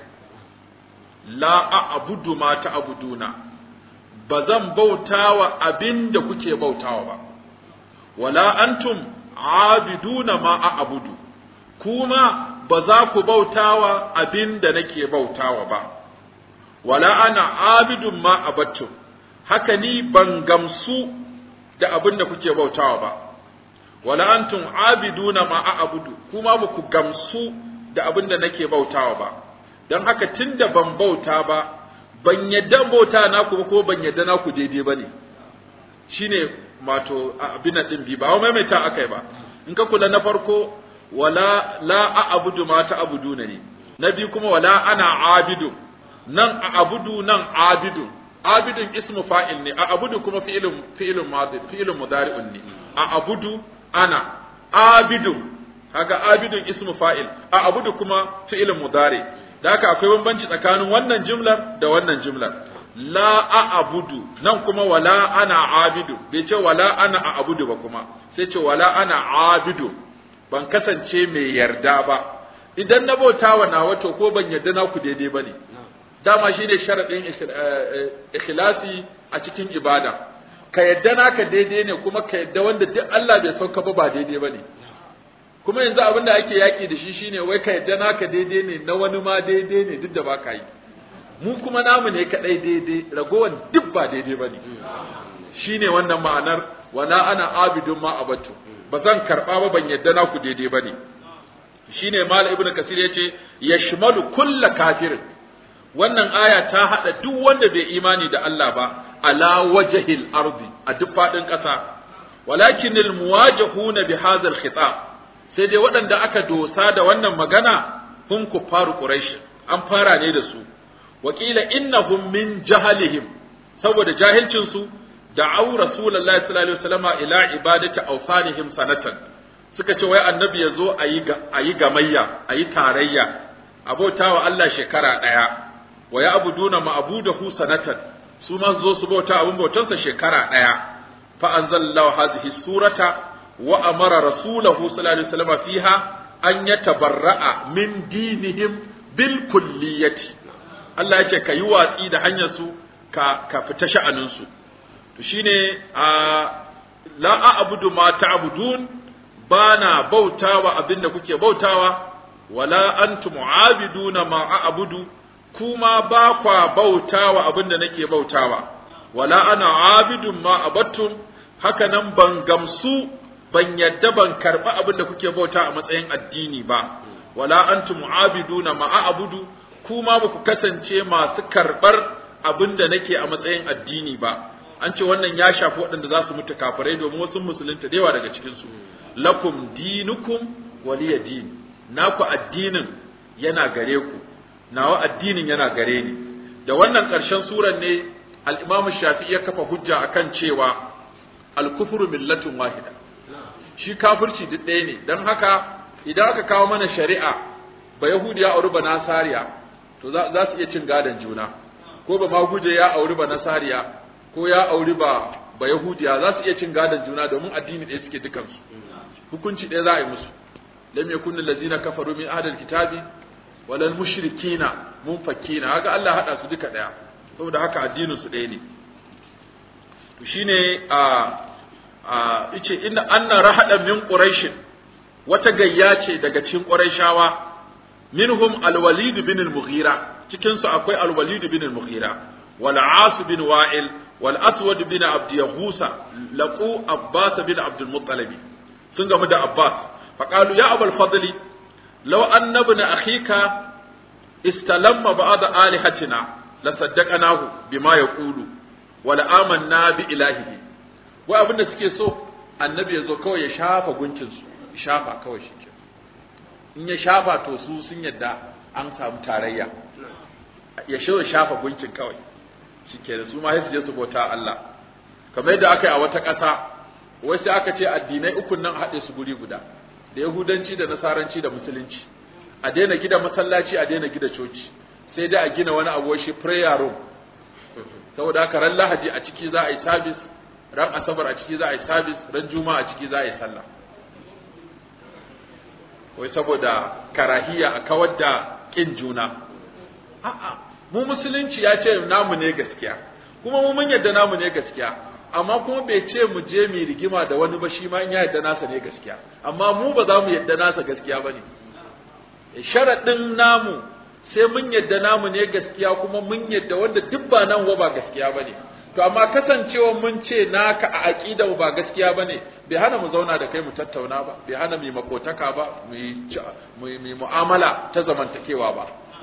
la a'budu ma ta'buduna ba zan bautawa abin da kuke bautawa ba wala antum abiduna ma a'budu kuma ba za ku bautawa abin da nake bautawa ba wala ana abidun ma abattum haka ni ban gamsu da abin da kuke bautawa ba wala antum abiduna ma a'budu kuma ba ku gamsu da abin da nake bautawa ba don haka tunda ban bauta ba ban yadda bauta naku ba ko ban yadda naku daidai bane shine wato abin nan din bi ba wa maimaita akai ba in ka kula na farko wala la a'budu ma ta'buduna ne na biyu kuma wala ana abidu nan a'budu nan abidu abidun ismu fa'il ne a'budu kuma fi'ilun fi'ilun madi fi'ilun mudari'un ne a'budu ana abidu kaga abidun ismu fa'il a'budu kuma fi'ilun mudari da haka akwai bambanci tsakanin wannan jumlar da wannan jumlar la a'budu nan kuma wala ana abidu bai ce wala ana a'budu ba kuma sai ce wala ana abidu ban kasance mai yarda ba idan na bauta wa nawa to ko ban yarda na ku daidai bane dama shine sharadin ikhlasi a cikin ibada ka yarda naka daidai ne kuma ka yarda wanda duk Allah bai sauka ba ba daidai bane kuma yanzu abin da ake yaki da shi shine wai ka yarda naka daidai ne na wani ma daidai ne duk da ba ka yi mu kuma namu ne kadai daidai ragowan duk ba daidai bane shine wannan ma'anar wala ana abidun ma abatu ba zan karba ba ban yadda naku daidai bane shine mal ibnu kasir yace yashmalu kulla kafirin wannan aya ta hada duk wanda bai imani da Allah ba ala wajhil ardi a duk fadin kasa walakin al muwajihuna bi hadha al khitab sai dai waɗanda aka dosa da wannan magana kun kufaru quraish an fara ne da su wakila innahum min jahalihim saboda jahilcin su da'au rasulullahi sallallahu alaihi wasallam ila ibadati awsanihim sanatan suka ce wai annabi yazo ayi ayi gamayya ayi tarayya abotawa Allah shekara daya wa ya'buduna ma'budahu sanatan su ma zo su bauta abun bautansa shekara daya fa anzalallahu hadhihi surata wa amara rasulahu sallallahu alaihi wasallam fiha an yatabarra'a min dinihim bil kulliyati Allah ya ce ka yi watsi da hanyar su ka ka fita sha'anin su to shine a la a'budu ma ta'budun bana bautawa abinda kuke bautawa wala antum mu'abiduna ma a'budu kuma ba kwa bautawa abinda nake bautawa wala ana abidun ma abattum haka nan ban gamsu ban yadda ban karba abinda kuke bauta a matsayin addini ba wala antum mu'abiduna ma a'budu kuma ba ku kasance masu karbar abinda nake a matsayin addini ba an ce wannan ya shafi waɗanda za su mutu kafirai domin wasu musulunta da yawa daga cikinsu lakum dinukum waliya din naku addinin yana gare ku nawa addinin yana gare ni da wannan ƙarshen suran ne al-imam shafi'i ya kafa hujja akan cewa al-kufru millatun wahida shi kafirci duk ɗaya ne don haka idan aka kawo mana shari'a ba yahudi ya auri ba nasariya to za su iya cin gadon juna ko ba maguje ya auri ba nasariya ko ya auri ba ba yahudiya za su iya cin gadon juna domin addini ɗaya suke dukansu hukunci ɗaya za a yi musu lam yakun allazina kafaru min ahlil kitabi walal mushrikina munfakina haka Allah hada su duka ɗaya saboda haka addinin su ɗaya ne to shine a a yace inna anna rahada min quraish wata gayya ce daga cikin quraishawa minhum alwalid bin al-mughira cikin su akwai alwalid bin al-mughira wal as bin wa'il wal aswad bin abd yahusa laqu abbas bin abd al-muttalib sun gamu da abbas faqalu ya abul fadli law anna ibn akhika istalamma ba'd alihatina la saddaqnahu bima yaqulu wala amanna bi ilahihi wai abinda suke so annabi ya zo kawai ya shafa gunkin su shafa kawai shi ke in ya shafa to su sun yadda an samu tarayya ya shi shafa gunkin kawai shi ke da su ma su je su bauta Allah kamar yadda aka yi a wata ƙasa wai sai aka ce addinai ukun nan haɗe su guri guda da yahudanci da nasaranci da musulunci a daina gida masallaci a daina gida coci sai dai a gina wani abu shi prayer room saboda haka ran lahadi a ciki za a yi service ran asabar a ciki za a yi service ran juma'a a ciki za a yi sallah wai saboda karahiya a kawar da kin juna a'a mu musulunci ya ce namu ne gaskiya kuma mu mun yadda namu ne gaskiya amma kuma bai ce mu je mu rigima da wani ba shi ma in ya yadda nasa ne gaskiya amma mu ba za mu yadda nasa gaskiya bane sharaɗin namu sai mun yadda namu ne gaskiya kuma mun yadda wanda duk ba nan ba gaskiya bane to amma kasancewa mun ce naka a aqida ba gaskiya bane bai hana mu zauna da kai mu tattauna ba bai hana mu makotaka ba mu yi mu'amala ta zamantakewa ba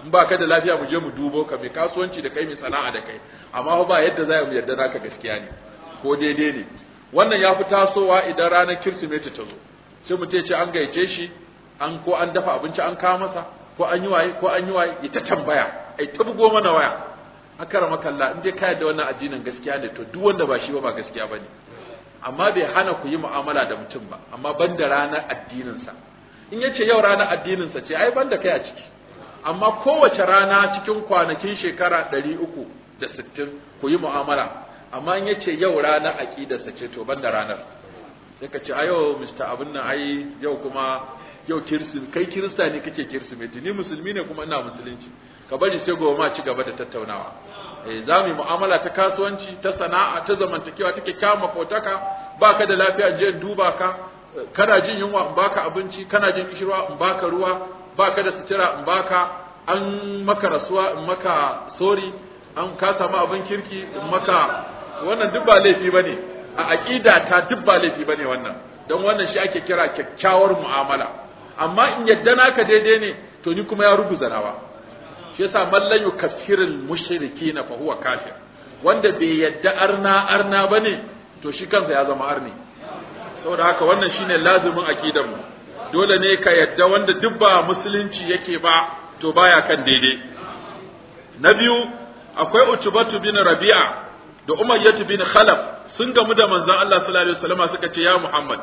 in ba ka da lafiya mu je mu dubo ka mai kasuwanci da kai mai sana'a da kai amma ba yadda za mu yarda naka gaskiya ne ko daidai ne wannan ya fi tasowa idan ranar kirsimeti ta zo sai mu ce an gayyace shi an ko an dafa abinci an kawo masa ko an yi waye ko an yi waye ita tambaya ai ta bugo mana waya akara makalla in dai ka yarda wannan addinin gaskiya ne to duk wanda ba shi ba ba gaskiya bane amma bai hana ku yi mu'amala da mutum ba amma banda ranar addininsa in yace yau ranar addininsa ce ai banda kai a ciki amma kowace rana cikin kwanakin shekara ɗari uku da sittin ku yi mu'amala amma in yace yau ranar aƙidarsa ce to banda ranar sai ka ce a yau mista abin nan ai yau kuma yau kirsim kai kirista ne kake kirsimeti ni musulmi ne kuma ina musulunci ka bari sai gobe ma ci gaba da tattaunawa eh za mu yi mu'amala ta kasuwanci ta sana'a ta zamantakewa ta kyakkyawan makotaka baka da lafiya je in duba ka kana jin yunwa in baka abinci kana jin kishirwa in baka ruwa baka da sutura in baka an maka rasuwa in maka sori an ka samu abin kirki in maka wannan duk ba laifi bane a aqida ta duk ba laifi bane wannan don wannan shi ake kira kyakkyawar mu'amala amma in yadda naka daidai ne to ni kuma ya ruguza nawa shi yasa man la yukaffirul mushrikina fa huwa kafir wanda bai yadda arna arna bane to shi kansa ya zama arni saboda haka wannan shine lazimin aqidar mu dole ne ka yadda wanda duk ba musulunci yake ba to baya kan daidai na biyu akwai utubatu bin rabi'a da umayyatu bin khalaf sun gamu da manzon Allah sallallahu alaihi wasallam suka ce ya Muhammad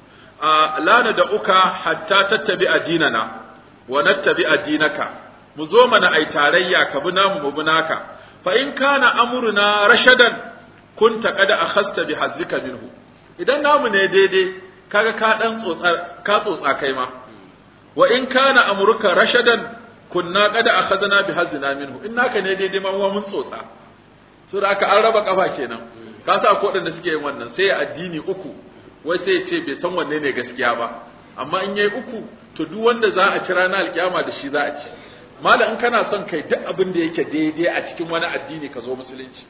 la da uka hatta tattabi addinana wa nattabi addinaka mu zo mana ai tarayya ka bi namu mu bi naka fa in kana amruna rashadan kunta qad akhasta bi hazzika minhu idan namu ne daidai kaga ka dan tsotsa ka tsotsa kai ma wa in kana amruka rashadan kunna qad akhadna bi hazzina minhu in naka ne daidai ma mun tsotsa so da aka an raba kafa kenan ka sa ko da suke yin wannan sai addini uku wai sai ce bai san wanne ne gaskiya ba amma in yayi uku to duk wanda za a ci ranar alkiyama da shi za a ci malam in kana son kai duk abin da yake daidai a cikin wani addini ka zo musulunci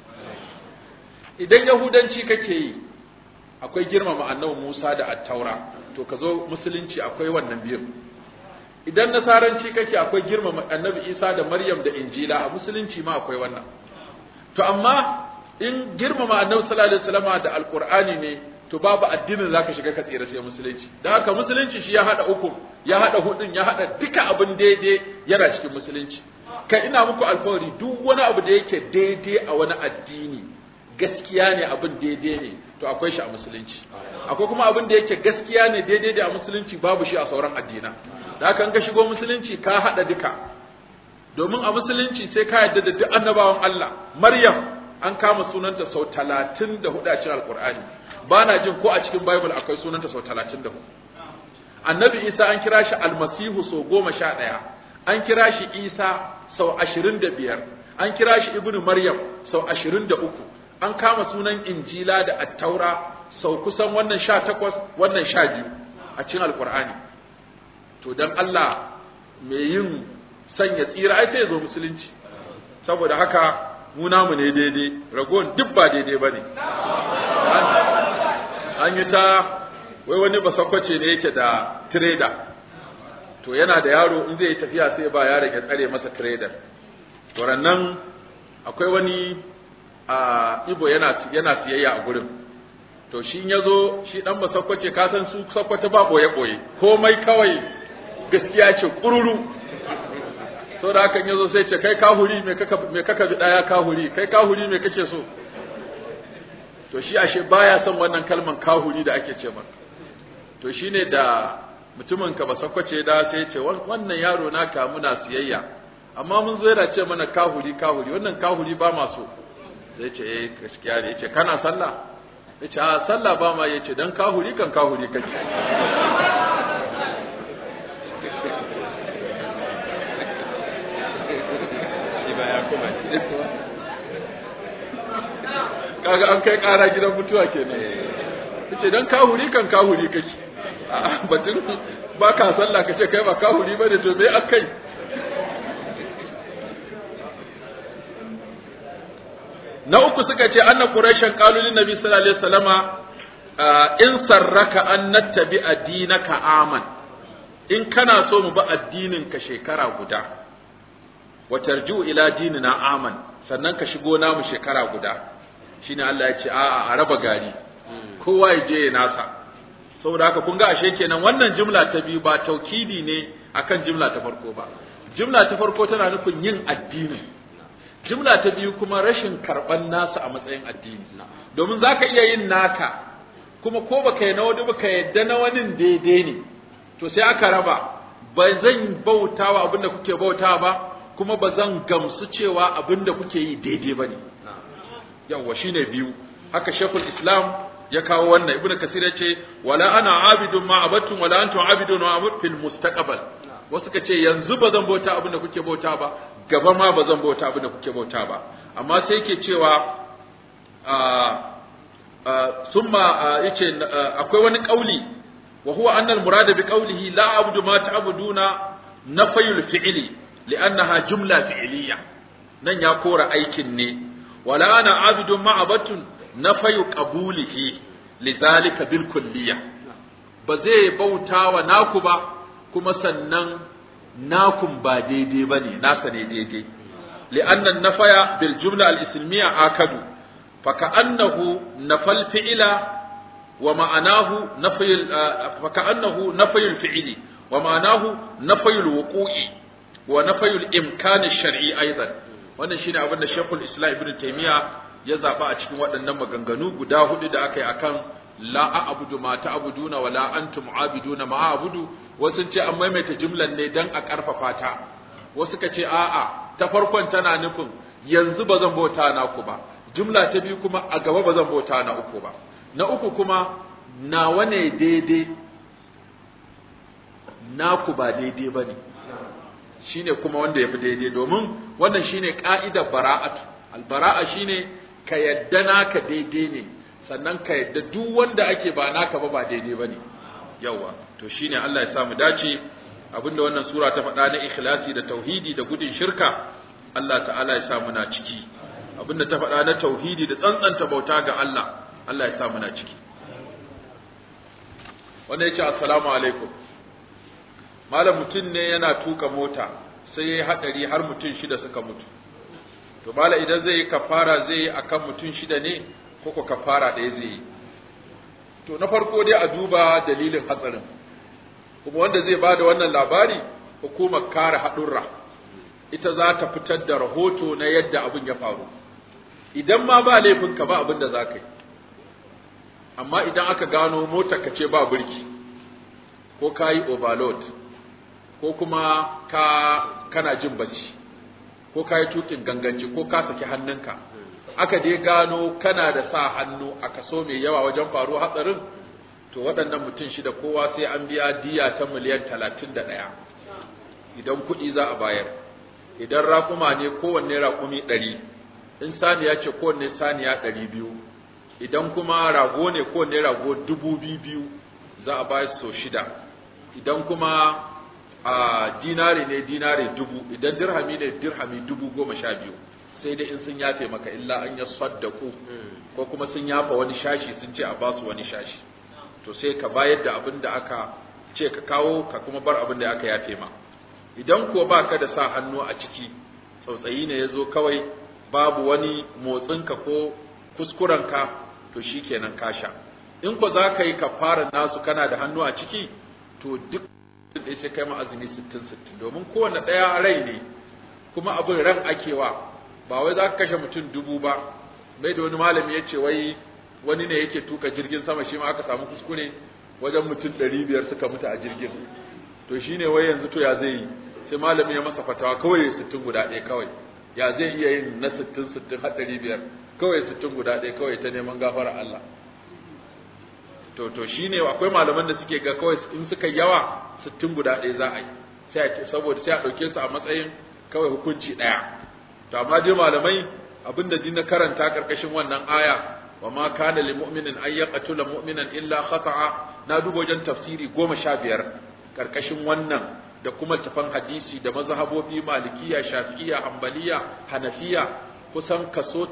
idan yahudanci kake yi akwai girmama annabi Musa da attaura to ka zo musulunci akwai wannan biyun idan nasaranci kake akwai girmama annabi Isa da Maryam da Injila a musulunci ma akwai wannan to amma in girmama annabi sallallahu alaihi wasallam da alqur'ani ne to babu addinin zaka shiga ka tsira sai musulunci dan haka musulunci shi ya hada uku ya hada hudun ya hada duka abin daidai yana cikin musulunci kai ina muku alfawari duk wani abu da yake daidai a wani addini gaskiya ne abin daidai ne to akwai shi a musulunci akwai kuma abin da yake gaskiya ne daidai da a musulunci babu shi a sauran addina da haka in ka shigo musulunci ka hada duka domin a musulunci sai ka yarda da duk annabawan Allah Maryam an kama sunanta sau talatin da hudu a cikin alkur'ani ba na jin ko a cikin bible akwai sunanta sau talatin da hudu annabi isa an kira shi almasihu sau goma sha ɗaya an kira shi isa sau ashirin da biyar an kira shi ibnu maryam sau ashirin da uku an kama sunan injila da attaura sau kusan wannan sha takwas wannan sha biyu a cikin alkur'ani to dan allah mai yin sanya tsira ai sai ya zo musulunci saboda haka mu namu ne daidai ragowar duk ba daidai ba ne an yi ta wai wani basakwace ne yake da trader to yana da yaro in zai yi tafiya sai ba yaron ya tsare masa trader to nan akwai wani a ibo yana yana siyayya a gurin to shi ya zo shi dan basakwace ka san su sakwace ba boye boye komai kawai gaskiya ce kururu so da hakan yazo sai ce kai kahuri me kaka me kaka bi daya kahuri kai kahuri me kake so to shi ashe baya son wannan kalman kahuri da ake ce maka to shine da mutumin ka ba sakwace da sai ya ce wannan yaro naka muna siyayya amma mun zo yana ce mana kahuri kahuri wannan kahuri ba ma so sai ce eh gaskiya ne yace kana sallah yace a sallah ba ma yace dan kahuri kan kahuri kake kaga an kai kara gidan mutuwa kenan yace dan kahuri kan kahuri kake a batun ba ka sallah kace kai ba kahuri bane to me akai na uku suka ce anna quraishan qalu lin nabi sallallahu alaihi wasallama in sarraka an nattabi addinaka aman in kana so mu ba addinin ka shekara guda wa tarju ila dinina aman sannan ka shigo namu shekara guda shine Allah ya ce a'a a raba gari kowa ya je ya nasa saboda haka kun ga ashe kenan wannan jumla ta biyu ba taukidi ne akan jumla ta farko ba jumla ta farko tana nufin yin addini jumla ta biyu kuma rashin karban nasu a matsayin addini domin zaka iya yin naka kuma ko baka yi na wani baka yadda na wani daidai ne to sai aka raba ba zan bautawa abinda kuke bautawa ba kuma ba zan gamsu cewa abinda kuke yi daidai ba ne yawwa shine biyu haka shekul islam ya kawo wannan ibnu kasir yace wala ana abidun ma abattum wala antum abidun ma abud fil mustaqbal wasu ka ce yanzu ba zan bauta abin da kuke bauta ba gaba ma ba zan bauta abin da kuke bauta ba amma sai yake cewa summa yace akwai wani kauli wa huwa anna al-murad bi qawlihi la a'budu ma ta'buduna nafyul fi'li li'annaha jumla fi'liya nan ya kora aikin ne wala ana abidun ma abatun nafyu qabulihi lidhalika bil kulliyah ba zai bauta wa naku ba kuma sannan nakun ba daidai ba ne nasa ne daidai li'annan nafaya bil jumla al islamiyya akadu fa ka'annahu nafal fi'ila wa ma'anahu nafyul fa ka'annahu nafyul fi'ili wa ma'anahu nafyul wuqu'i wa nafyul imkan shar'i aidan wannan shine abin da Sheikhul Islam Ibn Taymiyyah ya zaba a cikin waɗannan maganganu guda hudu da aka yi akan la a'budu ma ta'buduna wa la antum abiduna ma a'budu wasu ce an maimaita jumlan ne dan a karfafa ta wasu ka ce a'a ta farkon tana nufin yanzu ba zan bauta na ku ba jumla ta biyu kuma a gaba ba zan bauta na uku ba na uku kuma nawa ne daidai naku ba daidai ba ne shine kuma wanda ya fi daidai domin wannan shine ka'idar bara'atu albara'a shine ka yadda naka daidai ne sannan ka yadda duk wanda ake ba naka ba ba daidai bane yawa to shine Allah ya sa mu dace abinda wannan sura ta faɗa na ikhlasi da tauhidi da gudun shirka Allah ta'ala ya sa mu na ciki abinda ta faɗa na tauhidi da tsantsanta bauta ga Allah Allah ya sa mu na ciki wannan yace assalamu alaikum malam mutum ne yana tuka mota sai yayi hadari har mutum shida suka mutu to mala idan zai yi kafara zai yi akan mutum shida ne ko ko kafara ɗaya zai yi to na farko dai a duba dalilin hatsarin kuma wanda zai ba da wannan labari hukumar kare haɗurra ita za ta fitar da rahoto na yadda abin ya faru idan ma ba laifinka ba abin da za ka yi amma idan aka gano motar ka ce ba birki ko ka yi overload ko kuma ka kana jin bacci ko ka yi tukin ganganci ko ka saki hannunka aka dai gano kana da sa hannu a kaso mai yawa wajen faruwa hatsarin to waɗannan mutum shida kowa sai an biya diya ta miliyan talatin da ɗaya idan kuɗi za a bayar idan raƙuma ne kowanne raƙumi ɗari in saniya ce kowanne saniya ɗari biyu idan kuma rago ne kowanne rago dubu biyu za a bayar so shida idan kuma a dinari ne dinari dubu idan dirhami ne dirhami dubu goma sha biyu sai dai in sun yafe maka illa an ya saddaku ko kuma sun yafa wani shashi sun ce a basu wani shashi to sai ka bayar da abin da aka ce ka kawo ka kuma bar abin da aka yafe ma idan kuwa baka da sa hannu a ciki tsautsayi ne ya zo kawai babu wani motsinka ko kuskurenka to shi kenan ka sha in ko za ka yi kafarar nasu kana da hannu a ciki to duk da sai kai ma azumi sittin sittin domin kowane ɗaya rai ne kuma abin ran akewa ba wai za ka kashe mutum dubu ba bai da wani malami ya ce wai wani ne yake tuka jirgin sama shi ma aka samu kuskure wajen mutum ɗari biyar suka mutu a jirgin to shi ne wai yanzu to ya zai yi sai malami ya masa fatawa kawai sittin guda ɗaya kawai ya zai iya yin na sittin sittin har ɗari biyar kawai sittin guda ɗaya kawai ta neman gafara Allah to to shi ne akwai malaman da suke ga kawai in suka yawa sittin guda ɗaya za a yi sai saboda sai a ɗauke su a matsayin kawai hukunci ɗaya to amma dai malamai abinda din na karanta karkashin wannan aya wa ma kana lil mu'minin ay yaqtula mu'minan illa khata'a na duba wajen tafsiri goma sha biyar karkashin wannan da kuma tafan hadisi da mazhabobi malikiya shafi'iyya hanbaliya hanafiya kusan kaso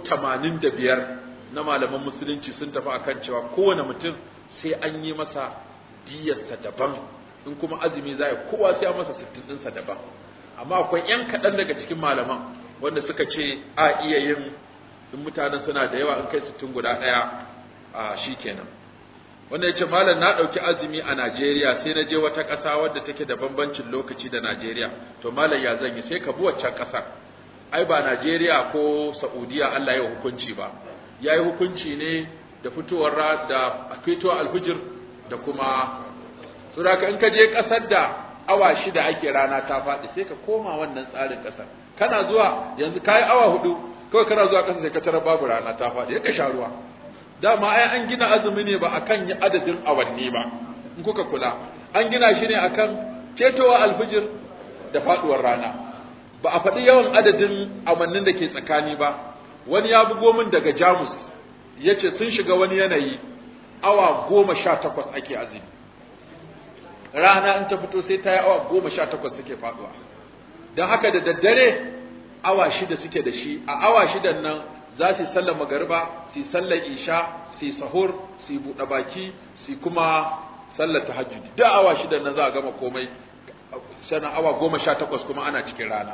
85 na malaman musulunci sun tafi akan cewa kowane mutum sai an yi masa diyarsa daban in kuma azumi za kowa sai an masa sittin ɗinsa daban amma akwai yan kaɗan daga cikin malaman wanda suka ce a iya yin in mutanen suna da yawa in kai sittin guda ɗaya a shi kenan wanda ya ce malam na ɗauki azumi a Najeriya sai na je wata ƙasa wadda take da bambancin lokaci da Najeriya to malam ya zan yi sai ka bi waccan ƙasar ai ba Najeriya ko Saudiya Allah ya hukunci ba ya yi hukunci ne da fitowar da fitowar alfijir da kuma suraka in ka je ƙasar da awa shida ake rana ta faɗi sai ka koma wannan tsarin ƙasar kana zuwa yanzu kayi awa hudu kawai kana zuwa ƙasar sai ka tarar babu rana ta faɗi ka sha ruwa dama ai an gina azumi ne ba akan yi adadin awanni ba in kuka kula an gina shi ne akan cetowa alfijir da faɗuwar rana ba a faɗi yawan adadin awannin da ke tsakani ba wani ya bugo min daga jamus ya ce sun shiga wani yanayi awa goma sha takwas ake azumi rana in ta fito sai ta yi awa goma sha takwas suke faɗuwa don haka da daddare awa shida suke da shi a awa shidan nan za su yi sallar magariba su yi sallar isha su yi sahur su yi buɗe baki su kuma sallar tahajjudi da awa shidan nan za a gama komai sannan awa goma sha takwas kuma ana cikin rana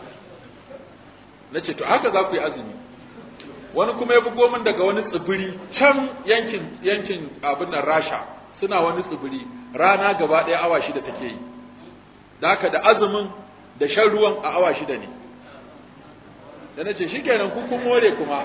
na ce to haka za ku yi azumi wani kuma ya bugo min daga wani tsibiri can yankin yankin abin nan rasha suna wani tsibiri rana gaba ɗaya awa shida take yi da haka da azumin da shan ruwan a awa shida ne da na ce shi kenan ku kun more kuma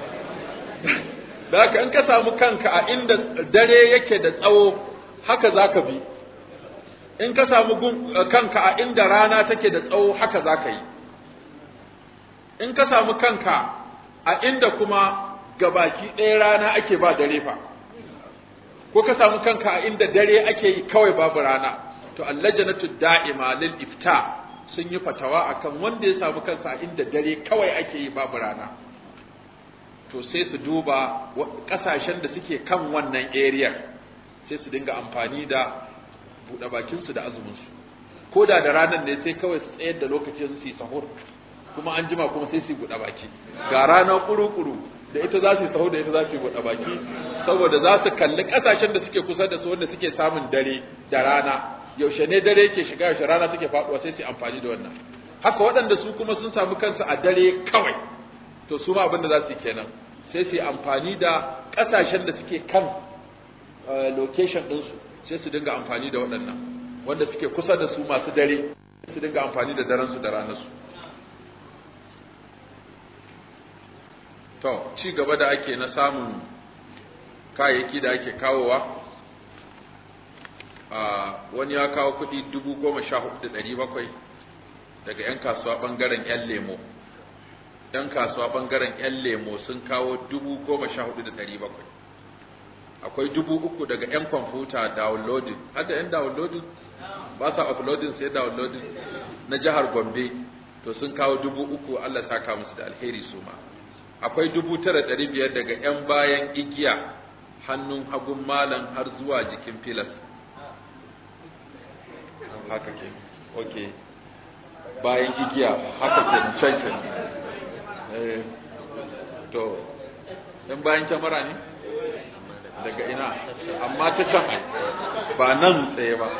da haka in ka samu kanka a inda dare yake da tsawo haka za ka bi in ka samu kanka a inda rana take da tsawo haka za ka yi in ka samu kanka a inda kuma gabaki ɗaya rana ake ba dare fa ko ka samu kanka a inda dare ake yi kawai babu rana to allajanatu da'ima lil ifta sun yi fatawa akan wanda ya samu kansa a inda dare kawai ake yi babu rana to sai su duba kasashen da suke kan wannan area sai su dinga amfani da buɗe bakinsu da azuminsu ko da da ranar ne sai kawai su tsayar da lokacin su yi sahur kuma an jima kuma sai su buɗe baki ga rana kuru-kuru da ita za su yi sahur da ita za su yi buɗe baki saboda za su kalli ƙasashen da suke kusa da su wanda suke samun dare da rana yaushe ne dare ke shiga yaushe rana take faɗuwa sai su yi amfani da wannan haka waɗanda su kuma sun samu kansu a dare kawai to su ma abin da za su yi kenan sai su yi amfani da ƙasashen da suke kan location ɗinsu sai su dinga amfani da waɗannan wanda suke kusa da su masu dare su dinga amfani da daren su da ranar su to ci gaba da ake na samun kayayyaki da ake kawowa wani ya kawo kuɗi dubu goma sha hudu da ɗari bakwai daga 'yan kasuwa ɓangaren 'yan lemo 'yan kasuwa ɓangaren 'yan lemo sun kawo dubu goma sha hudu da ɗari bakwai akwai dubu uku daga 'yan kwamfuta downloading har da 'yan downloading ba sa uploading sai downloading na jihar gombe to sun kawo dubu uku allah saka musu da alheri su ma akwai dubu tara ɗari biyar daga 'yan bayan igiya hannun hagun malam har zuwa jikin filas haka ke ok bayan igiya haka ke can can to ɗan bayan kyamara ne daga ina amma ta can ba nan tsaye ba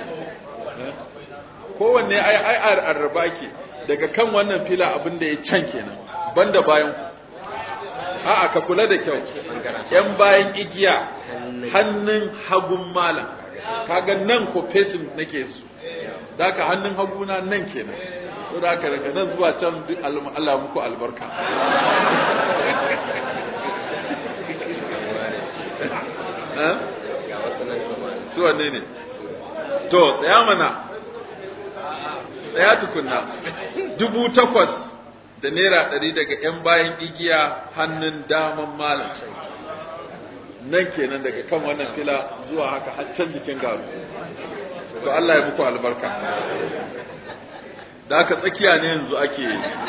kowanne ai ai arraba ke daga kan wannan fila abin da ya can kenan banda bayan a'a ka kula da kyau yan bayan igiya hannun hagun malam kaga nan ko fesin nake su daka hannun haguna nan kenan to da daga nan zuwa can duk Allah muku albarka su wanne ne to tsaya mana tsaya tukunna dubu takwas da naira ɗari daga ‘yan bayan igiya hannun daman malam nan kenan daga kan wannan fila zuwa haka har can jikin garu to Allah ya muku albarka da haka tsakiya ne yanzu ake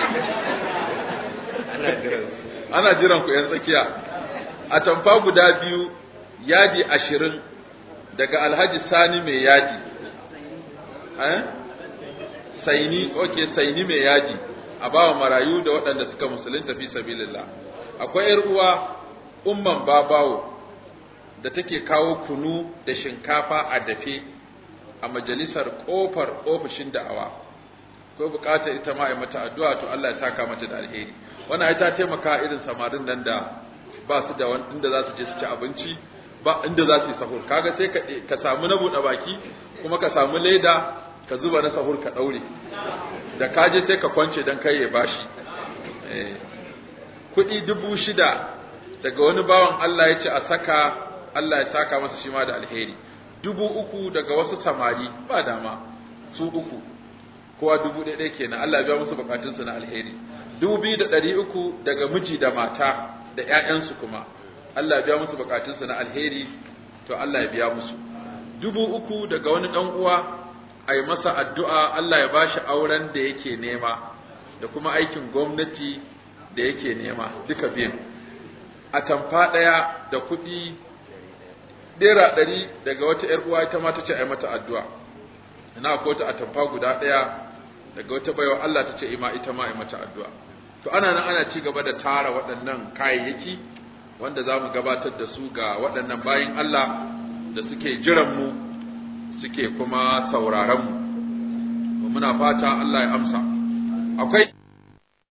ana jiran ku ‘yan tsakiya a tamfa guda biyu yadi ashirin daga alhaji sani mai yadi saini ok saini mai yadi a bawa marayu da waɗanda suka musulunta fi sabilillah akwai yar uwa umman babawo da take kawo kunu da shinkafa a dafe a majalisar kofar ofishin da'awa ko bukatar ita ma a mata addu'a to Allah ya saka mata da alheri wannan ai ta taimaka irin samarin nan da ba su da wani inda za su je su ci abinci ba inda za su yi sahur kaga sai ka ka samu na buɗe baki kuma ka samu leda ka zuba na sahur ka ɗaure da ka je sai ka kwance don kai ya bashi kuɗi dubu shida daga wani bawan Allah ya ce a saka Allah ya saka masa shi ma da alheri dubu uku daga wasu samari ba dama su uku kowa dubu ɗaya ɗaya kenan Allah ya biya musu bukatunsu na alheri dubu biyu da ɗari uku daga miji da mata da ƴaƴansu kuma Allah ya biya musu bukatunsu na alheri to Allah ya biya musu dubu uku daga wani ɗan uwa a yi masa addu'a Allah ya ba shi auren da yake nema da kuma aikin gwamnati da yake nema duka biyan a tamfa ɗaya da kuɗi ɗera ɗari daga wata ‘yar uwa ita ma ta ce a yi mata addu'a ina ko ta a tamfa guda ɗaya daga wata baiwa Allah ta ce ima ita ma a yi mata addu'a to ana nan ana ci gaba da tara waɗannan kayayyaki wanda za mu gabatar da su ga waɗannan bayin Allah da suke jiran mu suke kuma sauraron mu muna fata Allah ya amsa akwai